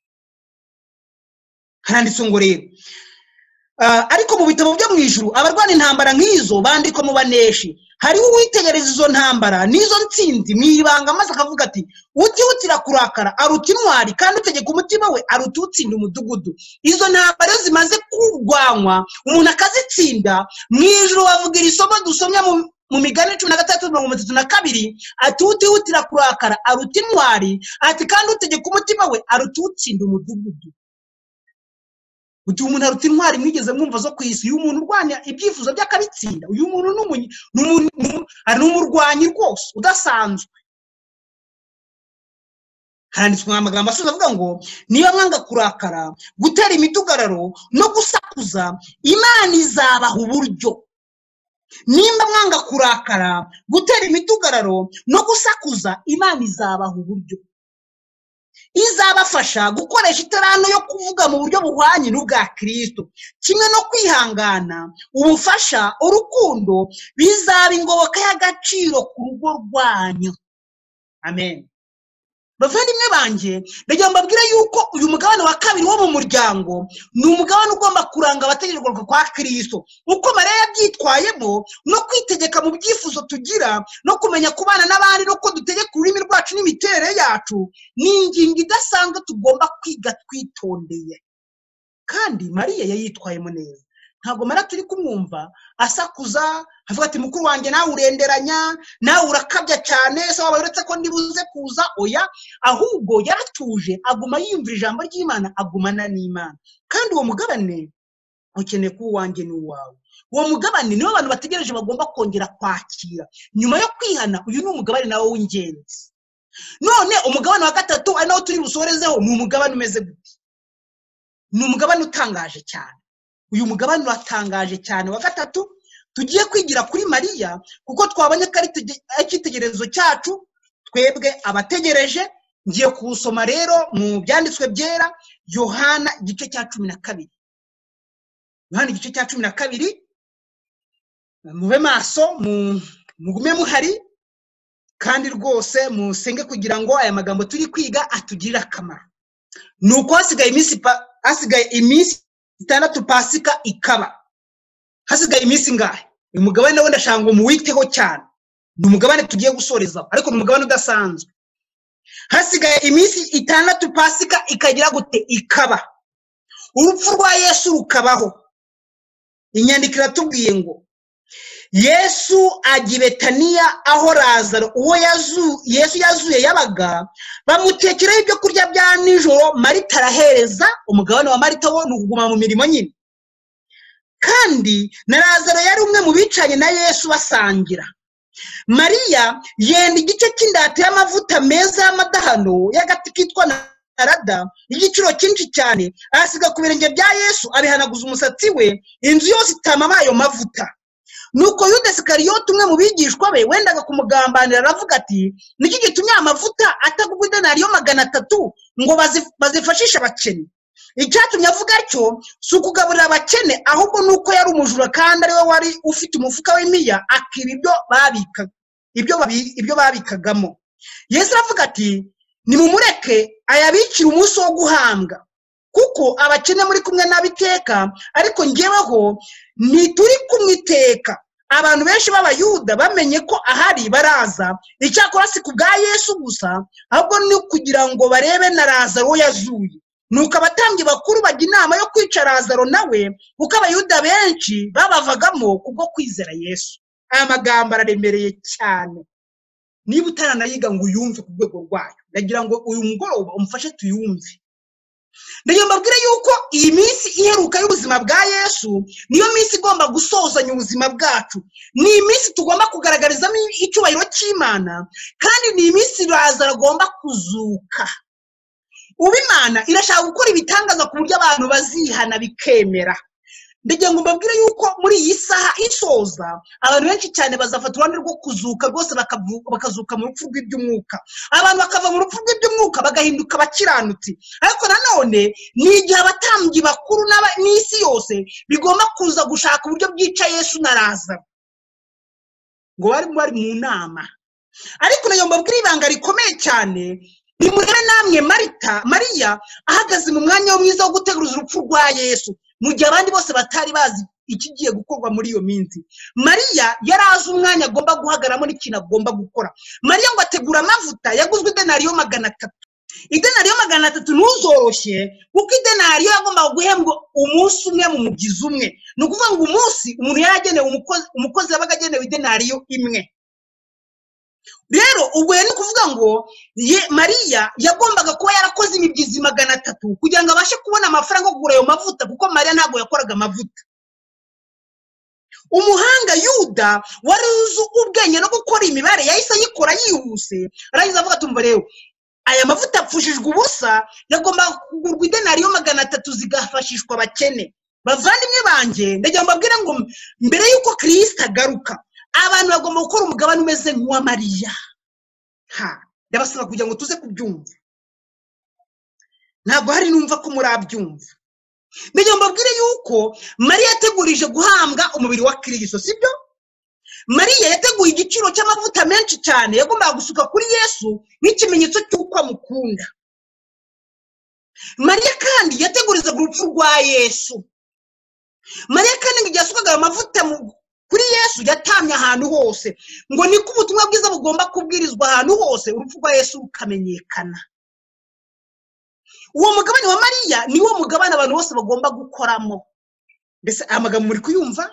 haranditse ngo rero Ah, ariko mu bitabo byo mu ijuru abarwana intambara nk'izo bandikwa mu baneshi hariho uwitegereza izo ntambara n'izo ntsinzi mu ibanga maze akavuga ati utihutira kurakara aruta intwari kandi utegeka umutima we aruta utsinda umudugudu izo ntambara iyo zimaze kurwanywa umuntu akazitsinda mu ijuru bavuga iri somo dusomye mu mu migani cumi na gatandatu mirongo itatu na kabiri ati utihutira kurakara aruta intwari ati kandi utegeka umutima we aruta utsinda umudugudu ugihe umuntu aruta intwari mwigeze mwumva zo ku isi uyu muntu urwanya ibyifuzo by'akabitsinda uyu muntu ni umunye- ni umu- ni umu- ari umurwanyi rwose udasanzwe handitswe amagambo asoza avuga ngo niba mwanga kurakara gutera imidugararo no gusakuza imana izabaha uburyo nimba mwanga kurakara gutera imidugararo no gusakuza imana izabaha uburyo izabafasha gukoresha iterano yo kuvuga mu buryo buhwanye n'ubwa kirisito kimwe no kwihangana ubufasha urukundo bizaba ingoboka y'agaciro ku rugo rwanyu amen bavandimwe banjye ndagira ngo mbabwire yuko uyu mugabane wa kabiri wo mu muryango ni umugabane ugomba kuranga abategerejwe kwa kirisito uko mariya yabyitwayemo no kwitegeka mu byifuzo tugira no kumenya kubana n'abandi no ko dutegeka ururimi rwacu n'imiterere yacu ni ingingo idasanzwe tugomba kwiga twitondeye kandi mariya yayitwayemo neza ntabwo mariya turi kumwumva asakuza avuga ati mukuru wanjye nawe urenderanya nawe urakabya cyane se waba uretse ko ndibuze kuza oya ahubwo yaratuje aguma yiyumvira ijambo ry'imana agumana n'imana kandi uwo mugabane ukeneye kuba uwanjye ni uwawe uwo mugabane niwo abantu bategereje bagomba kongera kwakira nyuma yo kwihana uyu ni umugabane nawo w'ingenzi none umugabane wa gatatu ari nawo turi busorezeho ni umugabane umeze gute ni umugabane utangaje cyane uyu mugabane uratangaje cyane wa gatatu tugiye kwigira kuri mariya kuko twabonye ko ari itege- ari icyitegererezo cyacu twebwe abategereje ngiye kuwusoma rero mu byanditswe byera yohana igice cya cumi na kabiri yohana igice cya cumi na kabiri mube maso mu- mugume muhari kandi rwose musenge kugira ngo aya magambo turi kwiga atugirire akamaro ni uko hasigaye iminsi pa- hasigaye iminsi itandatu pasika ikaba hasigaye iminsi ingahe uyu mugabane we ndashaka ngo muwiteho cyane ni umugabane tugiye gusorezaho ariko ni umugabane udasanzwe hasigaye iminsi itandatu pasika ikagira gute ikaba urupfu rwa yesu rukabaho inyandiko iratubwiye ngo yesu ajya i betaniya aho razaro uwo yazu yesu yazuye yabaga bamutekeraho ibyo kurya bya nijoro marita arahereza umugabane wa marita wo ni ukuguma mu mirimo nyine kandi na razaro yari umwe mu bicaye na yesu basangira mariya yenda igice cy'indati y'amavuta meza y'amadahano y'agati kitwa narada y'igiciro cyinshi cyane ahasiga ku birenge bya yesu abihanaguza umusatsi we inzu yose itamama ayo mavuta nuko yuda sikariyoti umwe mu bigishwa be wendaga kumugambanira aravuga ati niki gitumye aya mavuta atagugwa idenariyo magana atatu ngo bazi- bazifashishe abakene icyatumye avuga atyo si ukugaburira abakene ahubwo ni uko yari umujura kandi ariwe wari ufite umufuka w'imiya akiba ibyo babikaga ibyo babi- ibyo babikagamo yesu aravuga ati nimumureke ayabikire umunsi wo guhambwa kuko abakene muri kumwe n'abiteka ariko ngeweho ntituri kumwiteka abantu benshi b'abayuda bamenye ko ahari baraza icyakora si ku bwa yesu gusa ahubwo ni kugira ngo barebe na razaro wo yazuye nuko abatambyi bakuru bajya inama yo kwica razaro nawe kuko abayuda benshi babavagamo kubwo kwizera yesu aya magambo araremereye cyane niba utaranayiga ngo uyumve ku rwego rwayo ndagira ngo uyu mugoroba umufashe tuyumve ndagira mbabwire yuko iyi minsi iheruka y'ubuzima bwa yesu niyo minsi igomba gusozanya ubuzima bwacu ni iminsi tugomba kugaragarizamo icyubahiro cy'imana kandi ni iminsi iraza agomba kuzuka ubu imana irashaka gukora ibitangaza ku buryo abantu bazihana bikemera ndagira ngo mbabwire yuko muri iyi saha isoza abantu benshi cyane bazafata uruhande rwo kuzuka rwose bakavu- bakazuka mu rupfu rw'iby'umwuka abantu bakava mu rupfu rw'iby'umwuka bagahinduka abakiranutsi ariko nanone ni igihe abatambyi bakuru n'aba- n'isi yose bigomba kuza gushaka uburyo bwica yesu na razaro ngo bari bari mu nama ariko nayo mbabwire ibanga rikomeye cyane nimurebe namwe marita mariya ahagaze mu mwanya we mwiza wo guteguza urupfu rwa yesu mu gihe abandi bose batari bazi ikigiye gukorwa muri iyo minsi mariya yari azi umwanya agomba guhagaramo n'ikintu agomba gukora mariya ngo ategura amavuta yaguzwe idenariyo magana atatu idenariyo magana atatu ntuzoroshye kuko idenariyo yagombaga guhembwa umunsi umwe mu mugizi umwe ni ukuvuga ngo umunsi umuntu yari agenewe umukozi umukozi yabaga agenewe idenariyo imwe rero ubwo yari kuvuga ngo ye mariya yagombaga kuba yarakoze imibyizi magana atatu kugira ngo abashe kubona amafaranga yo kugura ayo mavuta kuko mariya ntabwo yakoraga amavuta umuhanga yuda wari uzi ubwenge no gukora imibare yahise ayikora yihuse arangiza avuga ati umva rero aya mavuta apfushijwe ubusa yagombaga kugurwa idenariyo magana atatu zigafashishwa abakene bavandimwe banjye ndagira ngo mbabwire ngo mbere y'uko kirisita agaruka abantu bagomba gukora umugabane umeze nk'uwa mariya ha ndabasaba kugira ngo tuze kubyumva ntabwo hari numva ko murabyumva mbega mbabwire yuko mariya yategurije guhambwa umubiri wa kirisito sibyo mariya yateguye igiciro cy'amavuta menshi cyane yagombaga gusuka kuri yesu nk'ikimenyetso cy'uko amukunda mariya kandi yategurizaga urupfu rwa yesu mariya kandi ngo igihe yasukaga ayo mavuta mu- kuri yesu yatamye ahantu hose ngo niko ubutumwa bwiza bugomba kubwirizwa ahantu hose urupfu rwa yesu rukamenyekana uwo mugabane wa mariya ni wo mugabane abantu bose bagomba gukoramo mbese aya magambo muri kuyumva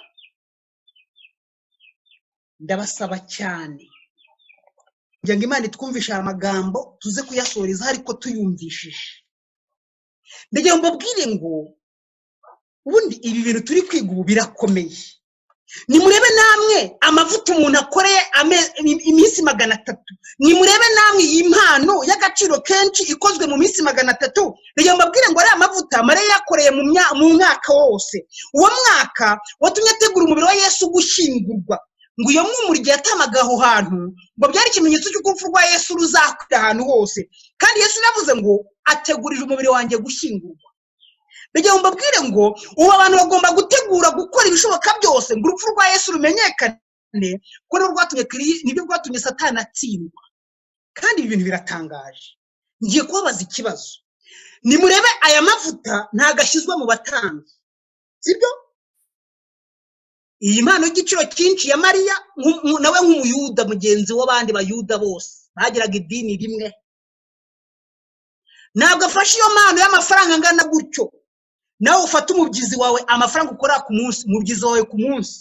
ndabasaba cyane kugira ngo imana itwumvishe aya magambo tuze kuyasoreza ariko tuyumvishije ndagira ngo mbabwire ngo ubundi ibi bintu turi kwiga ubu birakomeye nimurebe namwe amavuta umuntu akoreye ame- im- iminsi magana atatu nimurebe namwe iyi mpano y'agaciro kenshi ikozwe mu minsi magana atatu reka mbabwire ngo ariya mavuta mariya yakoreye mu mya- mu mwaka wose uwo mwaka watumye ategura umubiri wa yesu gushyingurwa ngo iyo mwumuri igihe yatamaga aho hantu ngo byari ikimenyetso cy'uko urupfu rwa yesu ruzakwira ahantu hose kandi yesu yaravuze ngo ategurira umubiri wanjye gushyingurwa ndagira ngo mbabwire ngo ubu abantu bagomba gutegura gukora ibishoboka byose ngo urupfu rwa yesu rumenyekane kuko nirwo rwatumye Kiri- nibyo rwatumye satani atsindwa kandi ibi bintu biratangaje ngiye kubabaza ikibazo nimurebe aya mavuta ntago ashyizwe mu batambyi sibyo iyi mpano y'igiciro cyinshi ya mariya nku- nku- nawe nk'umuyuda mugenzi w'abandi bayuda bose bagiraga idini rimwe ntabwo afashe iyo mpano y'amafaranga angana gutyo nawe ufate umubyizi wawe amafaranga ukora ku munsi umubyizi wawe ku munsi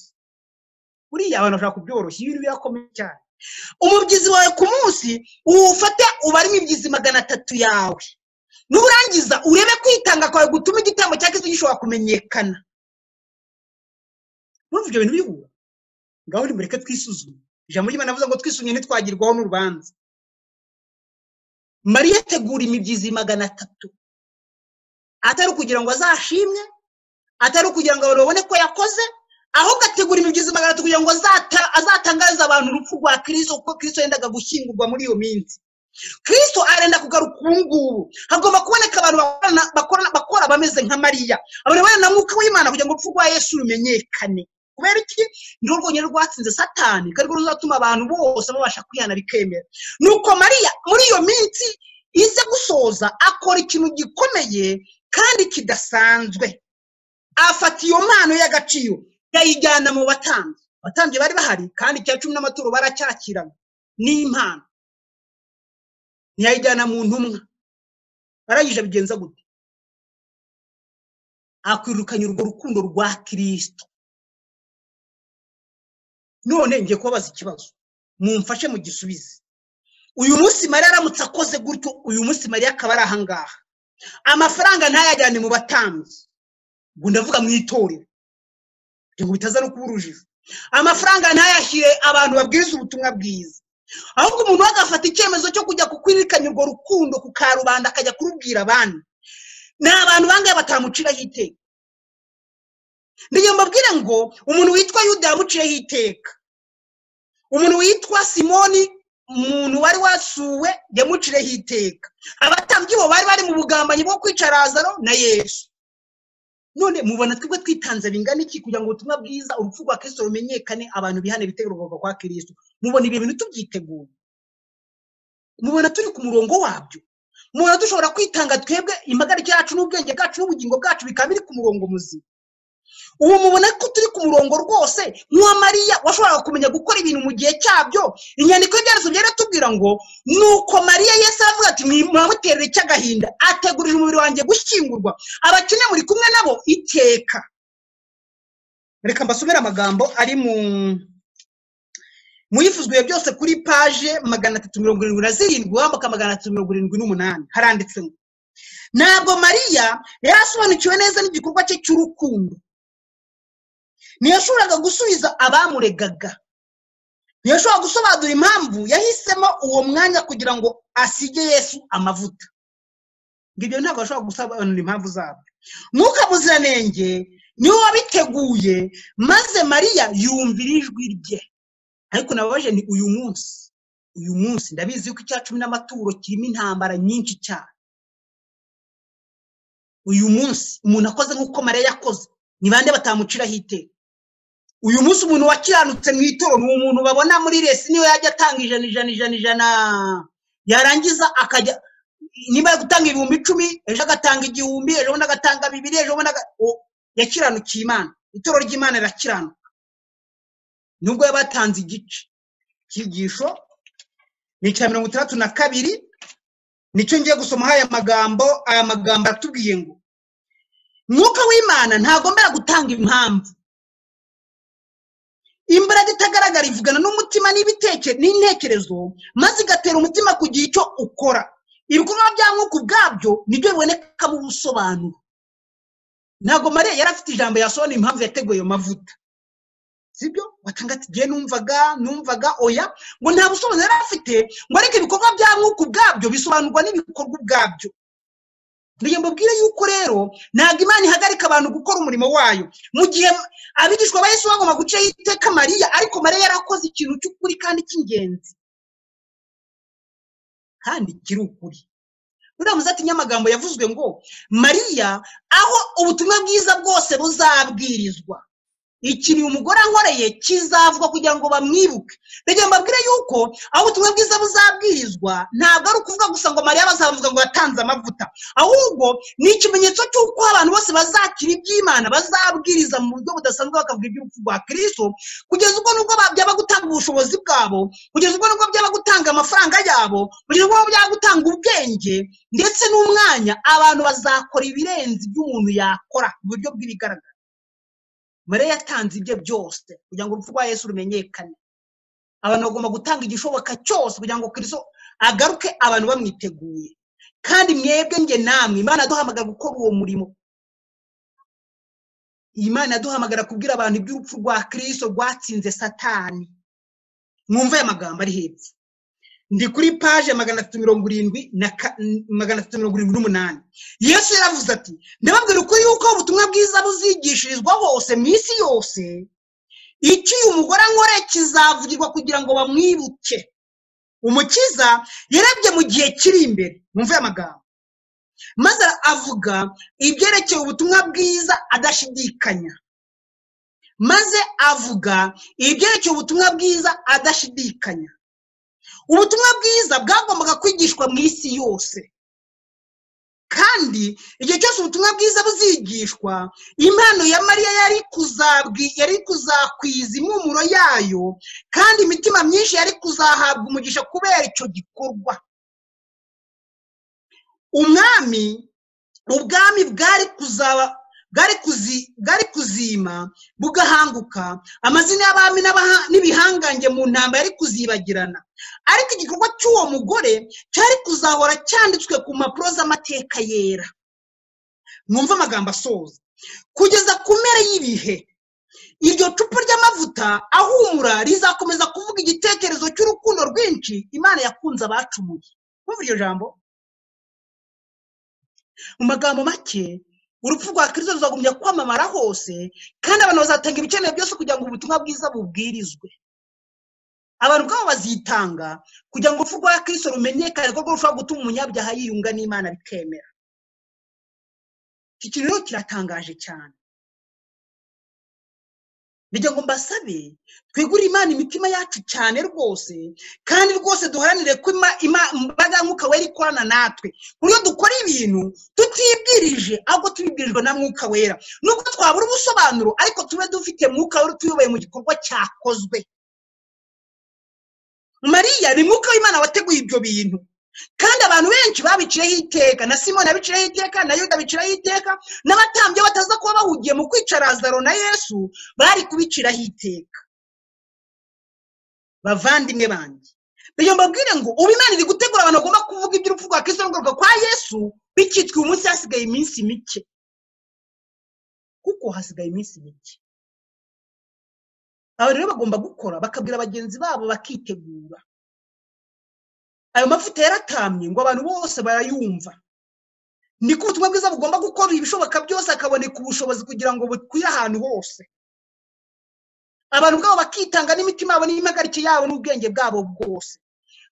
buriya abantu bashobora kubyoroshya ibintu birakomeye cyane umubyizi wawe ku munsi uwufate ubare imibyizi magana atatu yawe nurangiza urebe kwitanga kwawe gutuma igitambo cya kristo gishobora kumenyekana murumva ibyo bintu bihura ngaho nimureke twisuzume ijambo ry'imana avuze ngo twisumye ntitwagirwaho n'urubanza mariya ategura imibyizi magana atatu atari ukugira ngo azashimwe atari ukugira ngo abantu babone ko yakoze ahubwo ategura imibyizi magana atatu kugira ngo azata- azatangarize abantu urupfu rwa kirisito kuko kirisito yendaga gushyingurwa muri iyo minsi kirisito arenda kugaruka ubu ngubu hagomba kuboneka abantu bakorana- bakorana- bakora bameze nka mariya abantu bakorana na mwuka w'imana kugira ngo urupfu rwa yesu rumenyekane kubera iki ni rwo rwonyine rwatsinze satani kandi rwo ruzatuma abantu bose babasha kwihana bikemera nuko mariya muri iyo minsi ize gusoza akora ikintu gikomeye kandi kidasanzwe afata iyo mpano y'agaciro yayijyana mu batambyi abatambyi bari bahari kandi icya cumi n'amaturo baracyakirana n'impano ntiyayijyana mu ntumwa barangije abigenza gute akwirukanye urwo rukundo rwa kirisito none ngiye kubabaza ikibazo mumfashe mu gisubize uyu munsi mariya aramutse akoze gutyo uyu munsi mariya akaba ari ahangaha amafaranga ntayajyane mu batambyi ubwo ndavuga mu itorero kugira ngo bitaza no kuba urujijo amafaranga ntayashyire abantu babwiriza ubutumwa bwiza ahubwo umuntu we agafata icyemezo cyo kujya kukwirikanya urwo rukundo ku karubanda akajya kurubwira abandi ni abantu bangahe batamuciraho iteka ntiyo mbabwire ngo umuntu witwa yuda yamuciyeho iteka umuntu witwa simoni umuntu wari wasuwe yamucireho iteka abatambyi bo bari bari mu bugambanyi bwo kwica razaro na yesu none mubona twebwe twitanze bingana iki kugira ngo ubutumwa bwiza urupfu rwa kirisito rumenyekane abantu bihane ibitego kuva kwa kirisito mubona ibyo bintu tubyiteguye mubona turi ku murongo wabyo mubona dushobora kwitanga twebwe impagarike yacu n'ubwenge bwacu n'ubugingo bwacu bikaba biri ku murongo muzima ubu mubona ko turi ku murongo rwose nk'uwa mariya washobora kumenya gukora ibintu mu gihe cyabyo inyandiko y'ibyarezo byaratubwira ngo nuko mariya Yesu aravuga ati mwamuterere icy'agahinda ategurije umubiri wanjye gushyingurwa abakene muri kumwe nabo iteka reka mbasomere amagambo ari mu muyifuzwe byose kuri paje magana atatu mirongo irindwi na zirindwi wambuka magana atatu mirongo irindwi n'umunani haranditse ngo ntabwo mariya yari asobanukiwe neza n'igikorwa cye cy'urukundo ntiyashoboraga gusubiza abamuregaga ntiyashoboraga gusobanura impamvu yahisemo uwo mwanya kugira ngo asige yesu amavuta ngo ibyo ntabwo bashobora gusobanura impamvu zabyo mwuka muziranenge niwe wabiteguye maze mariya yumvira ijwi rye ariko nababaje ni uyu munsi uyu munsi ndabizi ko icya cumi n'amaturo kirimo intambara nyinshi cyane uyu munsi umuntu akoze nk'uko mariya yakoze ni bande batamuciraho iteka uyu munsi umuntu wakiranutse mu itoro ni umuntu babona muri resi niwe yajya atanga ijana ijana ijana ijana yarangiza akajya niba ari gutanga ibihumbi icumi ejo agatanga igihumbi ejo bundi agatanga bibiri ejo bundi yakiranukiye imana itoro ry'imana rirakiranuka nubwo yaba yatanze igice icyigisho ni icya mirongo itandatu na kabiri nicyo ngiye gusomaho aya magambo aya magambo aratubwiye ngo mwuka w'imana ntagombera gutanga impamvu imbaraga itagaragara ivugana n'umutima n'intekerezo maze igatera umutima kugira icyo ukora ibikorwa bya mwuka ubwabyo nibyo bibonekamo ubusobanuro ntabwo mariya yari afite ijambo yasobanura impamvu yateguye ayo mavuta sibyo watanga ati igihe numvaga numvaga oya ngo nta busobanuro yari afite ngo ariko ibikorwa bya mwuka ubwabyo bisobanurwa n'ibikorwa ubwabyo niyo mbabwire yuko rero ntabwo imana ihagarika abantu gukora umurimo wayo mu gihe abigishwa ba Yesu bagomba gucaho iteka mariya ariko mariya yarakoze ikintu cy'ukuri kandi cy'ingenzi kandi kiri ukuri ruriya muzati nyamagambo yavuzwe ngo mariya aho ubutumwa bwiza bwose buzabwirizwa ikintu umugore ankoreye kizavugwa kugira ngo bamwibuke rege mbabwire yuko aho ubutumwa bwiza buzabwirizwa ntabwo ari ukuvuga gusa ngo mariya bazavuga ngo yatanze amavuta ahubwo ni ikimenyetso cy'uko abantu bose bazakira iby'imana bazabwiriza mu buryo budasanzwe bakavuga iby'urupfu rwa kirisito kugeza ubwo nubwo byaba gutanga ubushobozi bwabo kugeza ubwo nubwo byaba gutanga amafaranga yabo kugeza ubwo byaba gutanga ubwenge ndetse n'umwanya abantu bazakora ibirenze iby'umuntu yakora mu buryo bw'ibigaragara mariya yatanze ibye byose kugira ngo urupfu rwa yesu rumenyekane abantu bagomba gutanga igishoboka cyose kugira ngo kiriso agaruke abantu bamwiteguye kandi mwebwe nge namwe imana aduhamagara gukora uwo murimo iyi mana aduhamagara kubwira abantu iby'urupfu rwa kirisito rwatsinze satani mwumve aya magambo ari hepfo ndi kuri paje magana atatu mirongo irindwi na magana atatu mirongo irindwi n'umunani yesu yaravuze ati ndababwira ukuri yuko ubutumwa bwiza buzigishirizwa hose mu isi yose icyo uyu mugore ankore kizavugirwa kugira ngo bamwibuke umukiza yarebye mu gihe kiri imbere mwumve amagambo maze avuga ibyerekeye ubutumwa bwiza adashidikanya maze avuga ibyerekeye ubutumwa bwiza adashidikanya ubutumwa bwiza bwagombaga kwigishwa mu isi yose kandi igihe cyose ubutumwa bwiza buzigishwa impano ya mariya yari yari kuzakwiza impumuro yayo kandi imitima myinshi yari kuzahabwa umugisha kubera icyo gikorwa umwami ubwami bwari kuzaba bwari kuzi- bwari kuzima bugahanguka amazina y'abami n'abaha- n'ibihangange mu ntambara yari kuzibagirana ariko igikorwa cy'uwo mugore cyari kuzahora cyanditswe ku mpapuro z'amateka yera mwumve amagambo asoza kugeza ku mpera y'ibihe iryo cupa ry'amavuta ahumura rizakomeza kuvuga igitekerezo cy'urukundo rwinshi imana yakunze abacumuye kumva iryo jambo mu magambo make urupfu rwa kirisito ruzagumya kwamamara hose kandi abantu bazatanga ibikenewe byose kugira ngo ubutumwa bwiza bubwirizwe abantu ubwabo bazitanga kugira ngo urupfu rwa kirisito rumenyekane kuko rushobora gutuma umunyabyaha yiyunga n'imana bikemera iki kintu rero kiratangaje cyane Ngira ngo mbasabe twigurire imana imitima yacu cyane rwose kandi rwose duharanire ko ima- ima- imbaraga ya mwuka wera ikorana natwe ku buryo dukora ibintu tutibwirije ahubwo tubibwirijwe na mwuka wera nubwo twabura ubusobanuro ariko tube dufite mwuka wera tuyoboye mu gikorwa cyakozwe mariya ni mwuka w'imana wateguye ibyo bintu kandi abantu benshi babiciyeho iteka na simoni abiciyeho iteka na yuda abiciyeho iteka n'abatambyi iyo bataza kuba bahugiye mu kwica lazaro na yesu bari kubiciraho iteka bavandimwe banjye rero mbabwire ngo ubu imana iri gutegura abantu bagomba kuvuga iby'urupfu rwa kristo no kugaruka kwa yesu bikitwa uyu munsi hasigaye iminsi mike kuko hasigaye iminsi mike aba rero bagomba gukora bakabwira bagenzi babo bakitegura ayo mavuta yaratamye ngo abantu bose barayumva niko ubutumwa bwiza bugomba gukora ibishoboka byose hakaboneka ubushobozi kugira ngo bukwire ahantu hose abantu ubwabo bakitanga n'imitima yabo n'imihagarikiye yabo n'ubwenge bwabo bwose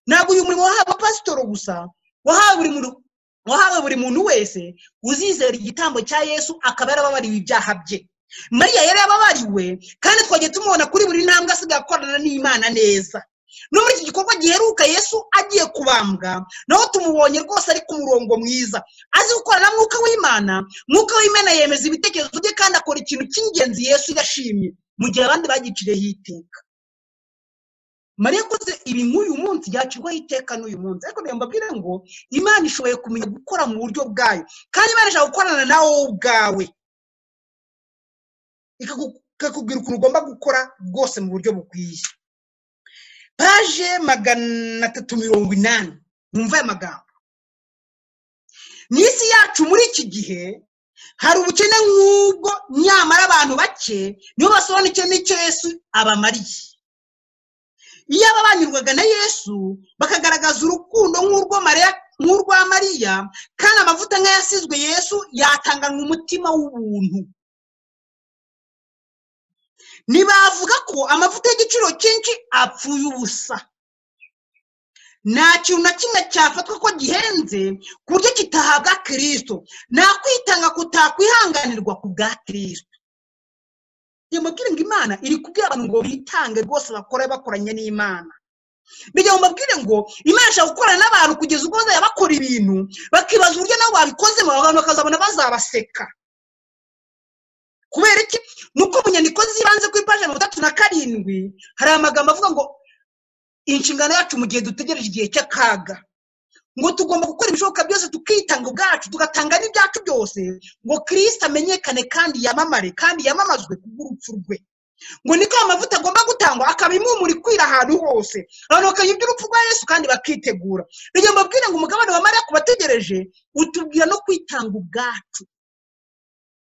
ntabwo uyu murimo wahawe pasitoro gusa wahawe buri muntu wahawe buri muntu wese uzizera igitambo cya yesu akaba yarababariwe ibyaha bye mariya yari yababariwe kandi twagiye tumubona kuri buri ntambwe asigaye akorana n'imana neza no muri iki gikorwa giheruka yesu agiye kubambwa naho tumubonye rwose ari ku murongo mwiza azi gukorana na mwuka w'imana mwuka w'imana yemeza ibitekerezo bye kandi akora ikintu cy'ingenzi yesu yashimye mu gihe abandi bagicireho iteka mariya akoze ibi nk'uyu munsi yacirwaho iteka n'uyu munsi ariko reba mbabwire ngo imana ishoboye kumenya gukora mu buryo bwayo kandi imana ishobora gukorana nawe wowe ubwawe ikagu- ikakubwira ukuntu ugomba gukora rwose mu buryo bukwiye paje magana atatu mirongo inani mwumva aya magambo mu isi yacu muri iki gihe hari ubukene nk'ubwo nyamara abantu bake nibo basobanukiwe n'icyo yesu abamariye iyo ababanyurwaga na yesu bakagaragaza urukundo nk'urwo Mariya- nk'urwa mariya kandi amavuta nk'ayasizwe yesu yatanganwa umutima w'ubuntu ntibavuga ko amavuta y'igiciro cyinshi apfuye ubusa nta kintu na kimwe cyafatwa ko gihenze ku buryo kitahabwa kirisito nta kwitanga kutakwihanganirwa ku bwa kirisito iyo mubwire ngo imana iri kubwira abantu ngo bitange rwose bakore bakoranye n'imana bijya mu mabwire ngo imana ishobora gukorana n'abantu kugeza ubwo bazajya bakora ibintu bakibaza uburyo nabo babikozemo abantu bakazabona bazabaseka kubera iki ni uko mu nyandiko z'ibanze kuri paji mirongo itatu na karindwi hari amagambo avuga ngo inshingano yacu mu gihe dutegereje igihe cy'akaga ngo tugomba gukora ibishoboka byose tukitanga ubwacu tugatanga n'ibyacu byose ngo kirisita amenyekane kandi yamamare kandi yamamazwe kubw'urupfu rwe ngo niko aya mavuta agomba gutangwa akaba impumuro ikwira ahantu hose abantu bakamenya iby'urupfu rwa yesu kandi bakitegura rero mbabwire ngo umugabane wa mariya ku bategereje utubwira no kwitanga ubwacu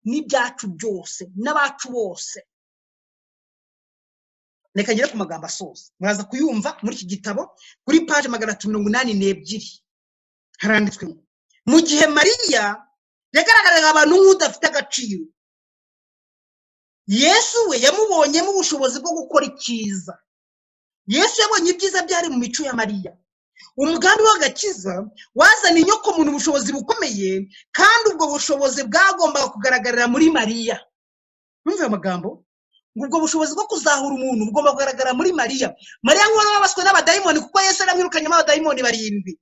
n'ibyacu byose n'abacu bose reka ngere ku magambo asoza muraza kuyumva muri iki gitabo kuri paje magana atatu mirongo inani n'ebyiri haranditswe ngo mu gihe mariya yagaragaraga abantu nk'udafite agaciro yesu we yamubonyemo ubushobozi bwo gukora icyiza yesu yabonye ibyiza byari mu mico ya mariya umugambi w'agakiza wazanye inyokomuntu ubushobozi bukomeye kandi ubwo bushobozi bwagombaga kugaragarira muri mariya Mwumve ayo magambo ngo ubwo bushobozi bwo kuzahura umuntu bugomba kugaragara muri mariya mariya nk'uwari wabaswe n'abadayimoni kuko yesu yaramwirukanyemo abadayimoni barindwi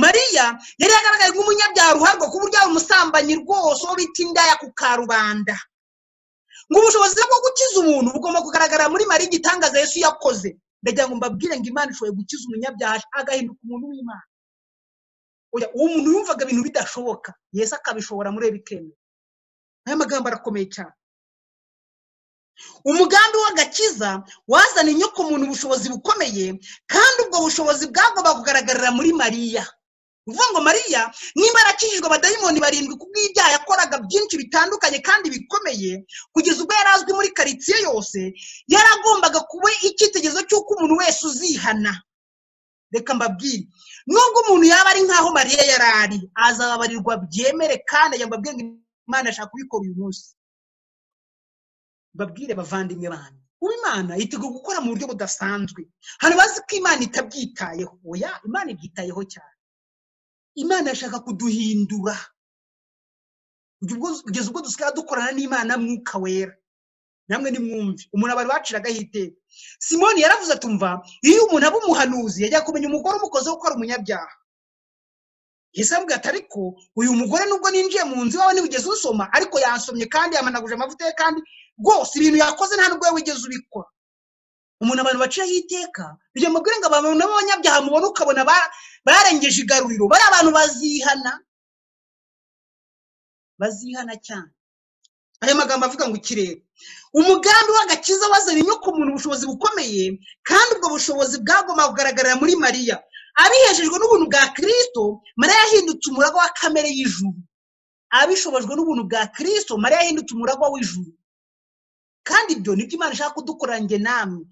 mariya yari yagaragaye nk'umunyabyaha ruharwa ku buryo yari umusambanyi rwose uwo bita indaya ku karubanda ngo ubushobozi bwo gukiza umuntu bugomba kugaragara muri mariya igitangaza yesu yakoze ndagira ngo mbabwire ngo imana ishoboye gukiza umunyabyaha agahinduka umuntu w'imana Oya, uwo muntu yumvaga ibintu bidashoboka yesu akabishobora muri we bikemewe aya magambo arakomeye cyane umugambi w'agakiza wazaniye inyokomuntu ubushobozi bukomeye kandi ubwo bushobozi bwagomba kugaragarira muri mariya uvuga ngo mariya niba arakijijwe abadayimoni barindwi kubw'ibyaha yakoraga byinshi bitandukanye kandi bikomeye kugeza ubwo yari azwi muri karitsiye yose yaragombaga kuba icyitegererezo cy'uko umuntu wese uzihana reka mbabwire nubwo umuntu yaba ari nk'aho mariya yari ari azababarirwa byemere kandi yambabwira ngo imana ashaka kubikora uyu munsi babwire bavandimwe banyu ubu imana iteguye gukora mu buryo budasanzwe hari abazi ko imana itabyitayeho oya imana ibyitayeho cyane imana irashaka kuduhindura kugeza ubwo- kugeza ubwo dusigaye dukorana n'imana mwuka wera namwe nimwumve umuntu aba baciragaho iteka simoni yaravuze atumva iyo umuntu aba umuhanuzi yajya kumenya umugore umukozeho ko ari umunyabyaha yesu aravuga ati ariko uyu mugore nubwo ninjiye mu nzu iwawe ntiwigeze usoma ariko yansomye kandi yamanaguje amavuta ye kandi rwose ibintu yakoze nta nubwo wowe wigeze ubikora umuntu abantu baciraho iteka bijya mu ngo abantu b'abanyabyaha mubona ukabona ba- barengeje igaruriro bari abantu bazihana bazihana cyane aya magambo avuga ngo ikirere umugambi w'agakiza wazanye inyokomuntu ubushobozi bukomeye kandi ubwo bushobozi bwagomba kugaragarira muri mariya abiheshejwe n'ubuntu bwa kirisito mariya yahindutse umuragwa wa kamere y'ijuru abishobojwe n'ubuntu bwa kirisito mariya yahindutse umuragwa w'ijuru kandi ibyo nibyo imana ishaka kudukora njye namwe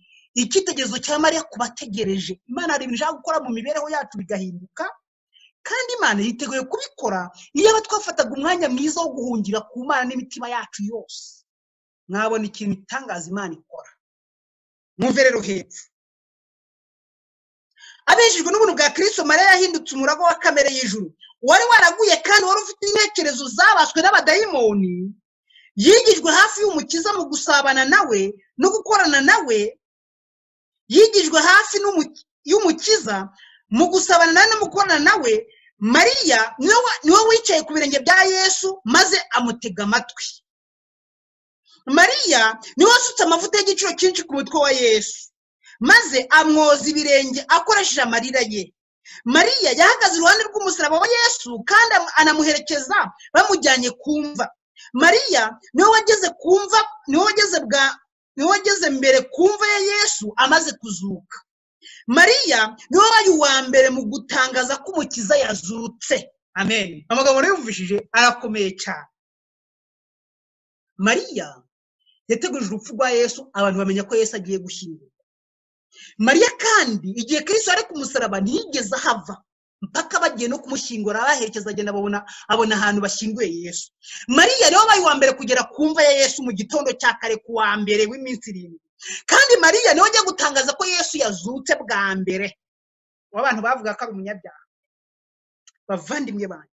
icyitegererezo cya mariya kubategereje imana hari ibintu ishaka gukora mu mibereho yacu bigahinduka kandi imana yiteguye kubikora iyo aba twafataga umwanya mwiza wo guhungira ku mana n'imitima yacu yose mwabona ikintu itangaza imana ikora mwumve rero hepfo abejejwe n'ubuntu bwa kirisito mariya yahindutse umuragwa wa kamere y'ijuru wari waraguye kandi wari ufite intekerezo zabaswe n'abadayimoni yigijwe hafi y'umukiza mu gusabana nawe no gukorana nawe yigijwe hafi n'umu- y'umukiza mu gusabana nawe no mu gukorana nawe mariya niwe wa- niwe wicaye ku birenge bya yesu maze amutega amatwi mariya niwe wasutse amavuta y'igiciro cyinshi ku mutwe wa yesu maze amwoza ibirenge akoresheje amarira ye mariya yahagaze iruhande rw'umusaraba wa yesu kandi amu- anamuherekeza bamujyanye ku mva mariya niwe wageze ku mva niwe wageze bwa niwe wageze mbere ku mva ya yesu amaze kuzuka mariya niwe wabaye uwa mbere mu gutangaza ko umukiza yazutse amen amagambo yumvishije arakomeye cyane mariya yateguje urupfu rwa yesu abantu bamenya ko yesu agiye gushyingurwa mariya kandi igihe kristo ari ku musaraba ntiyigeze ahava mpaka bagiye no kumushyingura abaherekeza agenda babona abona ahantu bashyinguye yesu mariya niwe wabaye uwa mbere kugera ku mva ya yesu mu gitondo cya kare ku wa mbere w'iminsi irindwi kandi mariya niwe wajya gutangaza ko yesu yazutse bwa mbere w'abantu bavuga ko ari umunyabyaha bavandimwe banjye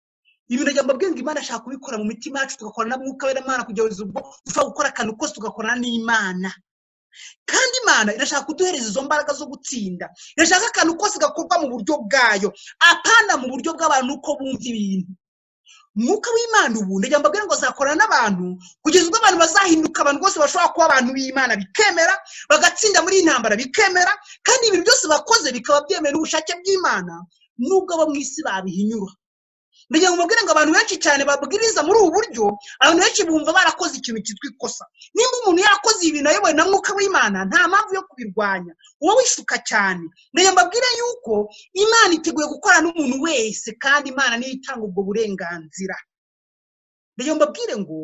ibintu ajya mbabwira ngo imana ashaka kubikora mu mitima yacu tugakorana n'umwuka w'imana kugeza ubwo dushobora gukora akantu kose tugakorana n'imana kandi imana irashaka kuduhereza izo mbaraga zo gutsinda irashaka akantu kose gakorwa mu buryo bwayo apana mu buryo bw'abantu uko bumva ibintu umwuka w'imana ubu ndagira ngo mbabwire ngo azakorana n'abantu kugeza ubwo abantu bazahinduka abantu bose bashobora kuba abantu b'imana bikemera bagatsinda muri iyi ntambara bikemera kandi ibintu byose bakoze bikaba byemewe n'ubushake bw'imana nubwo abo mu isi babihinyura ndagira ngo mubwire ngo abantu benshi cyane babwiriza muri ubu buryo abantu benshi bumva barakoze ikintu cyitwa ikosa nimba umuntu yarakoze ibintu ayobowe na mwuka w'imana nta mpamvu yo kubirwanya uba wishuka cyane ndagira ngo mbabwire yuko imana iteguye gukorana n'umuntu wese kandi imana niyo itanga ubwo burenganzira ndagira ngo mbabwire ngo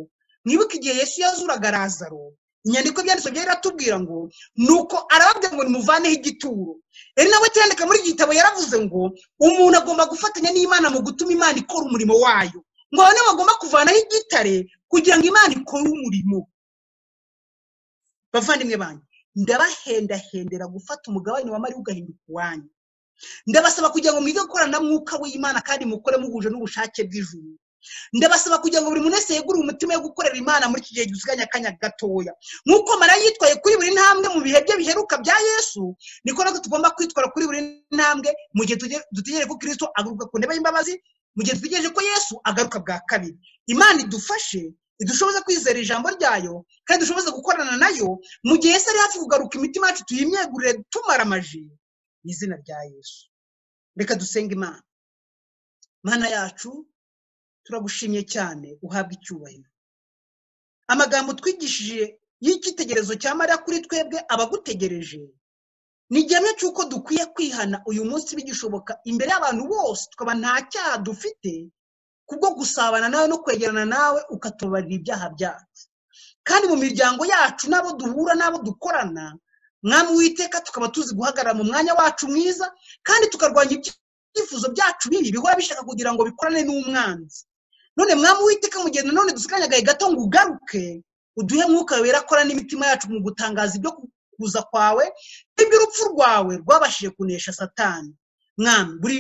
mwibuke igihe yesu yazuraga razaro inyandiko ibyanditswe byari biratubwira ngo nuko arababwira ngo nimuvaneho igituro rero nawe cyandika muri iki gitabo yaravuze ngo umuntu agomba gufatanya n'imana mu gutuma imana ikora umurimo wayo ngo abone bagomba kuvanaho igitare kugira ngo imana ikore umurimo bavandimwe banyu ndabahendahendera gufata umugabane wa mariya ugahinduka uwanyu ndabasaba kugira ngo mwige gukorana na mwuka w'imana kandi mukore muhuje n'ubushake bw'ijuru ndabasaba kugira ngo buri muntu wese yegure umutima wo gukorera imana muri iki gihe dusiganye akanya gatoya nk'uko mariya yitwaye kuri buri ntambwe mu bihe bye biheruka bya yesu niko natwe tugomba kwitwara kuri buri ntambwe mu gihe tuge- dutegereje ko kirisito agaruka ku ntebe y'imbabazi mu gihe dutegereje ko yesu agaruka bwa kabiri imana idufashe idushoboza kwizera ijambo ryayo kandi dushoboze gukorana nayo mu gihe yesu ari hafi kugaruka imitima yacu tuyimyegurire tumara amaji mu izina rya yesu reka dusenge imana mana yacu turagushimye cyane uhabwe icyubahiro amagambo twigishije y'icyitegererezo cya mariya kuri twebwe abagutegereje ni igihamya cy'uko dukwiye kwihana uyu munsi bigishoboka imbere y'abantu bose tukaba nta cyaha dufite kubwo gusabana nawe no kwegerana nawe ukatubarira ibyaha byacu kandi mu miryango yacu n'abo duhura n'abo dukorana mwami witeka tukaba tuzi guhagarara mu mwanya wacu mwiza kandi tukarwanya ibyifuzo byacu bibi bihora bishaka kugira ngo bikorane n'umwanzi none mwami witeka mu gihe nanone dusikanyagaye gato ngo ugaruke uduhe mwuka wera akora n'imitima yacu mu gutangaza ibyo kuza kwawe n'iby'urupfu rwawe rwabashije kunesha satani mwami buri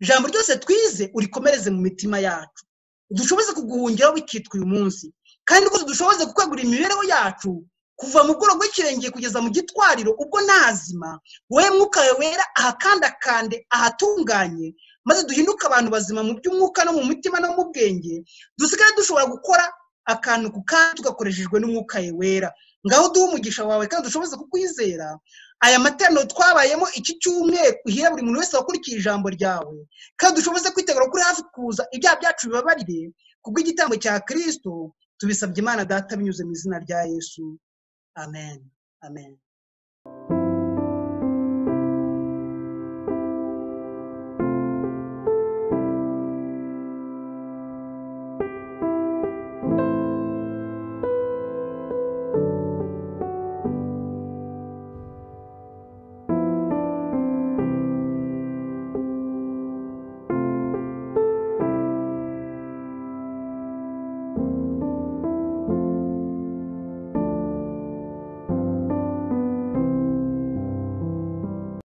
ijambo ryose twize urikomereze mu mitima yacu dushoboze kuguhungiraho bikitwa uyu munsi kandi rwose dushoboze kukwegura imibereho yacu kuva mu bworo bw'ikirenge kugeza mu gitwariro ubwo nazima wowe mwuka wawe wera ahakandakande ahatunganye maze duhinduke abantu bazima mu by'umwuka no mu mutima no mu bwenge dusigaye dushobora gukora akantu ku kandi tugakoreshejwe n'umwuka we wera ngaho duhe umugisha wawe kandi dushobora kukwizera aya materaniro twabayemo iki cyumweru uhira buri muntu wese wakurikiye ijambo ryawe kandi dushobora kwitegura kuri hafi kuza ibyaha byacu bibabarire kubw'igitambo cya kirisito tubisabye imana data binyuze mu izina rya yesu amen amen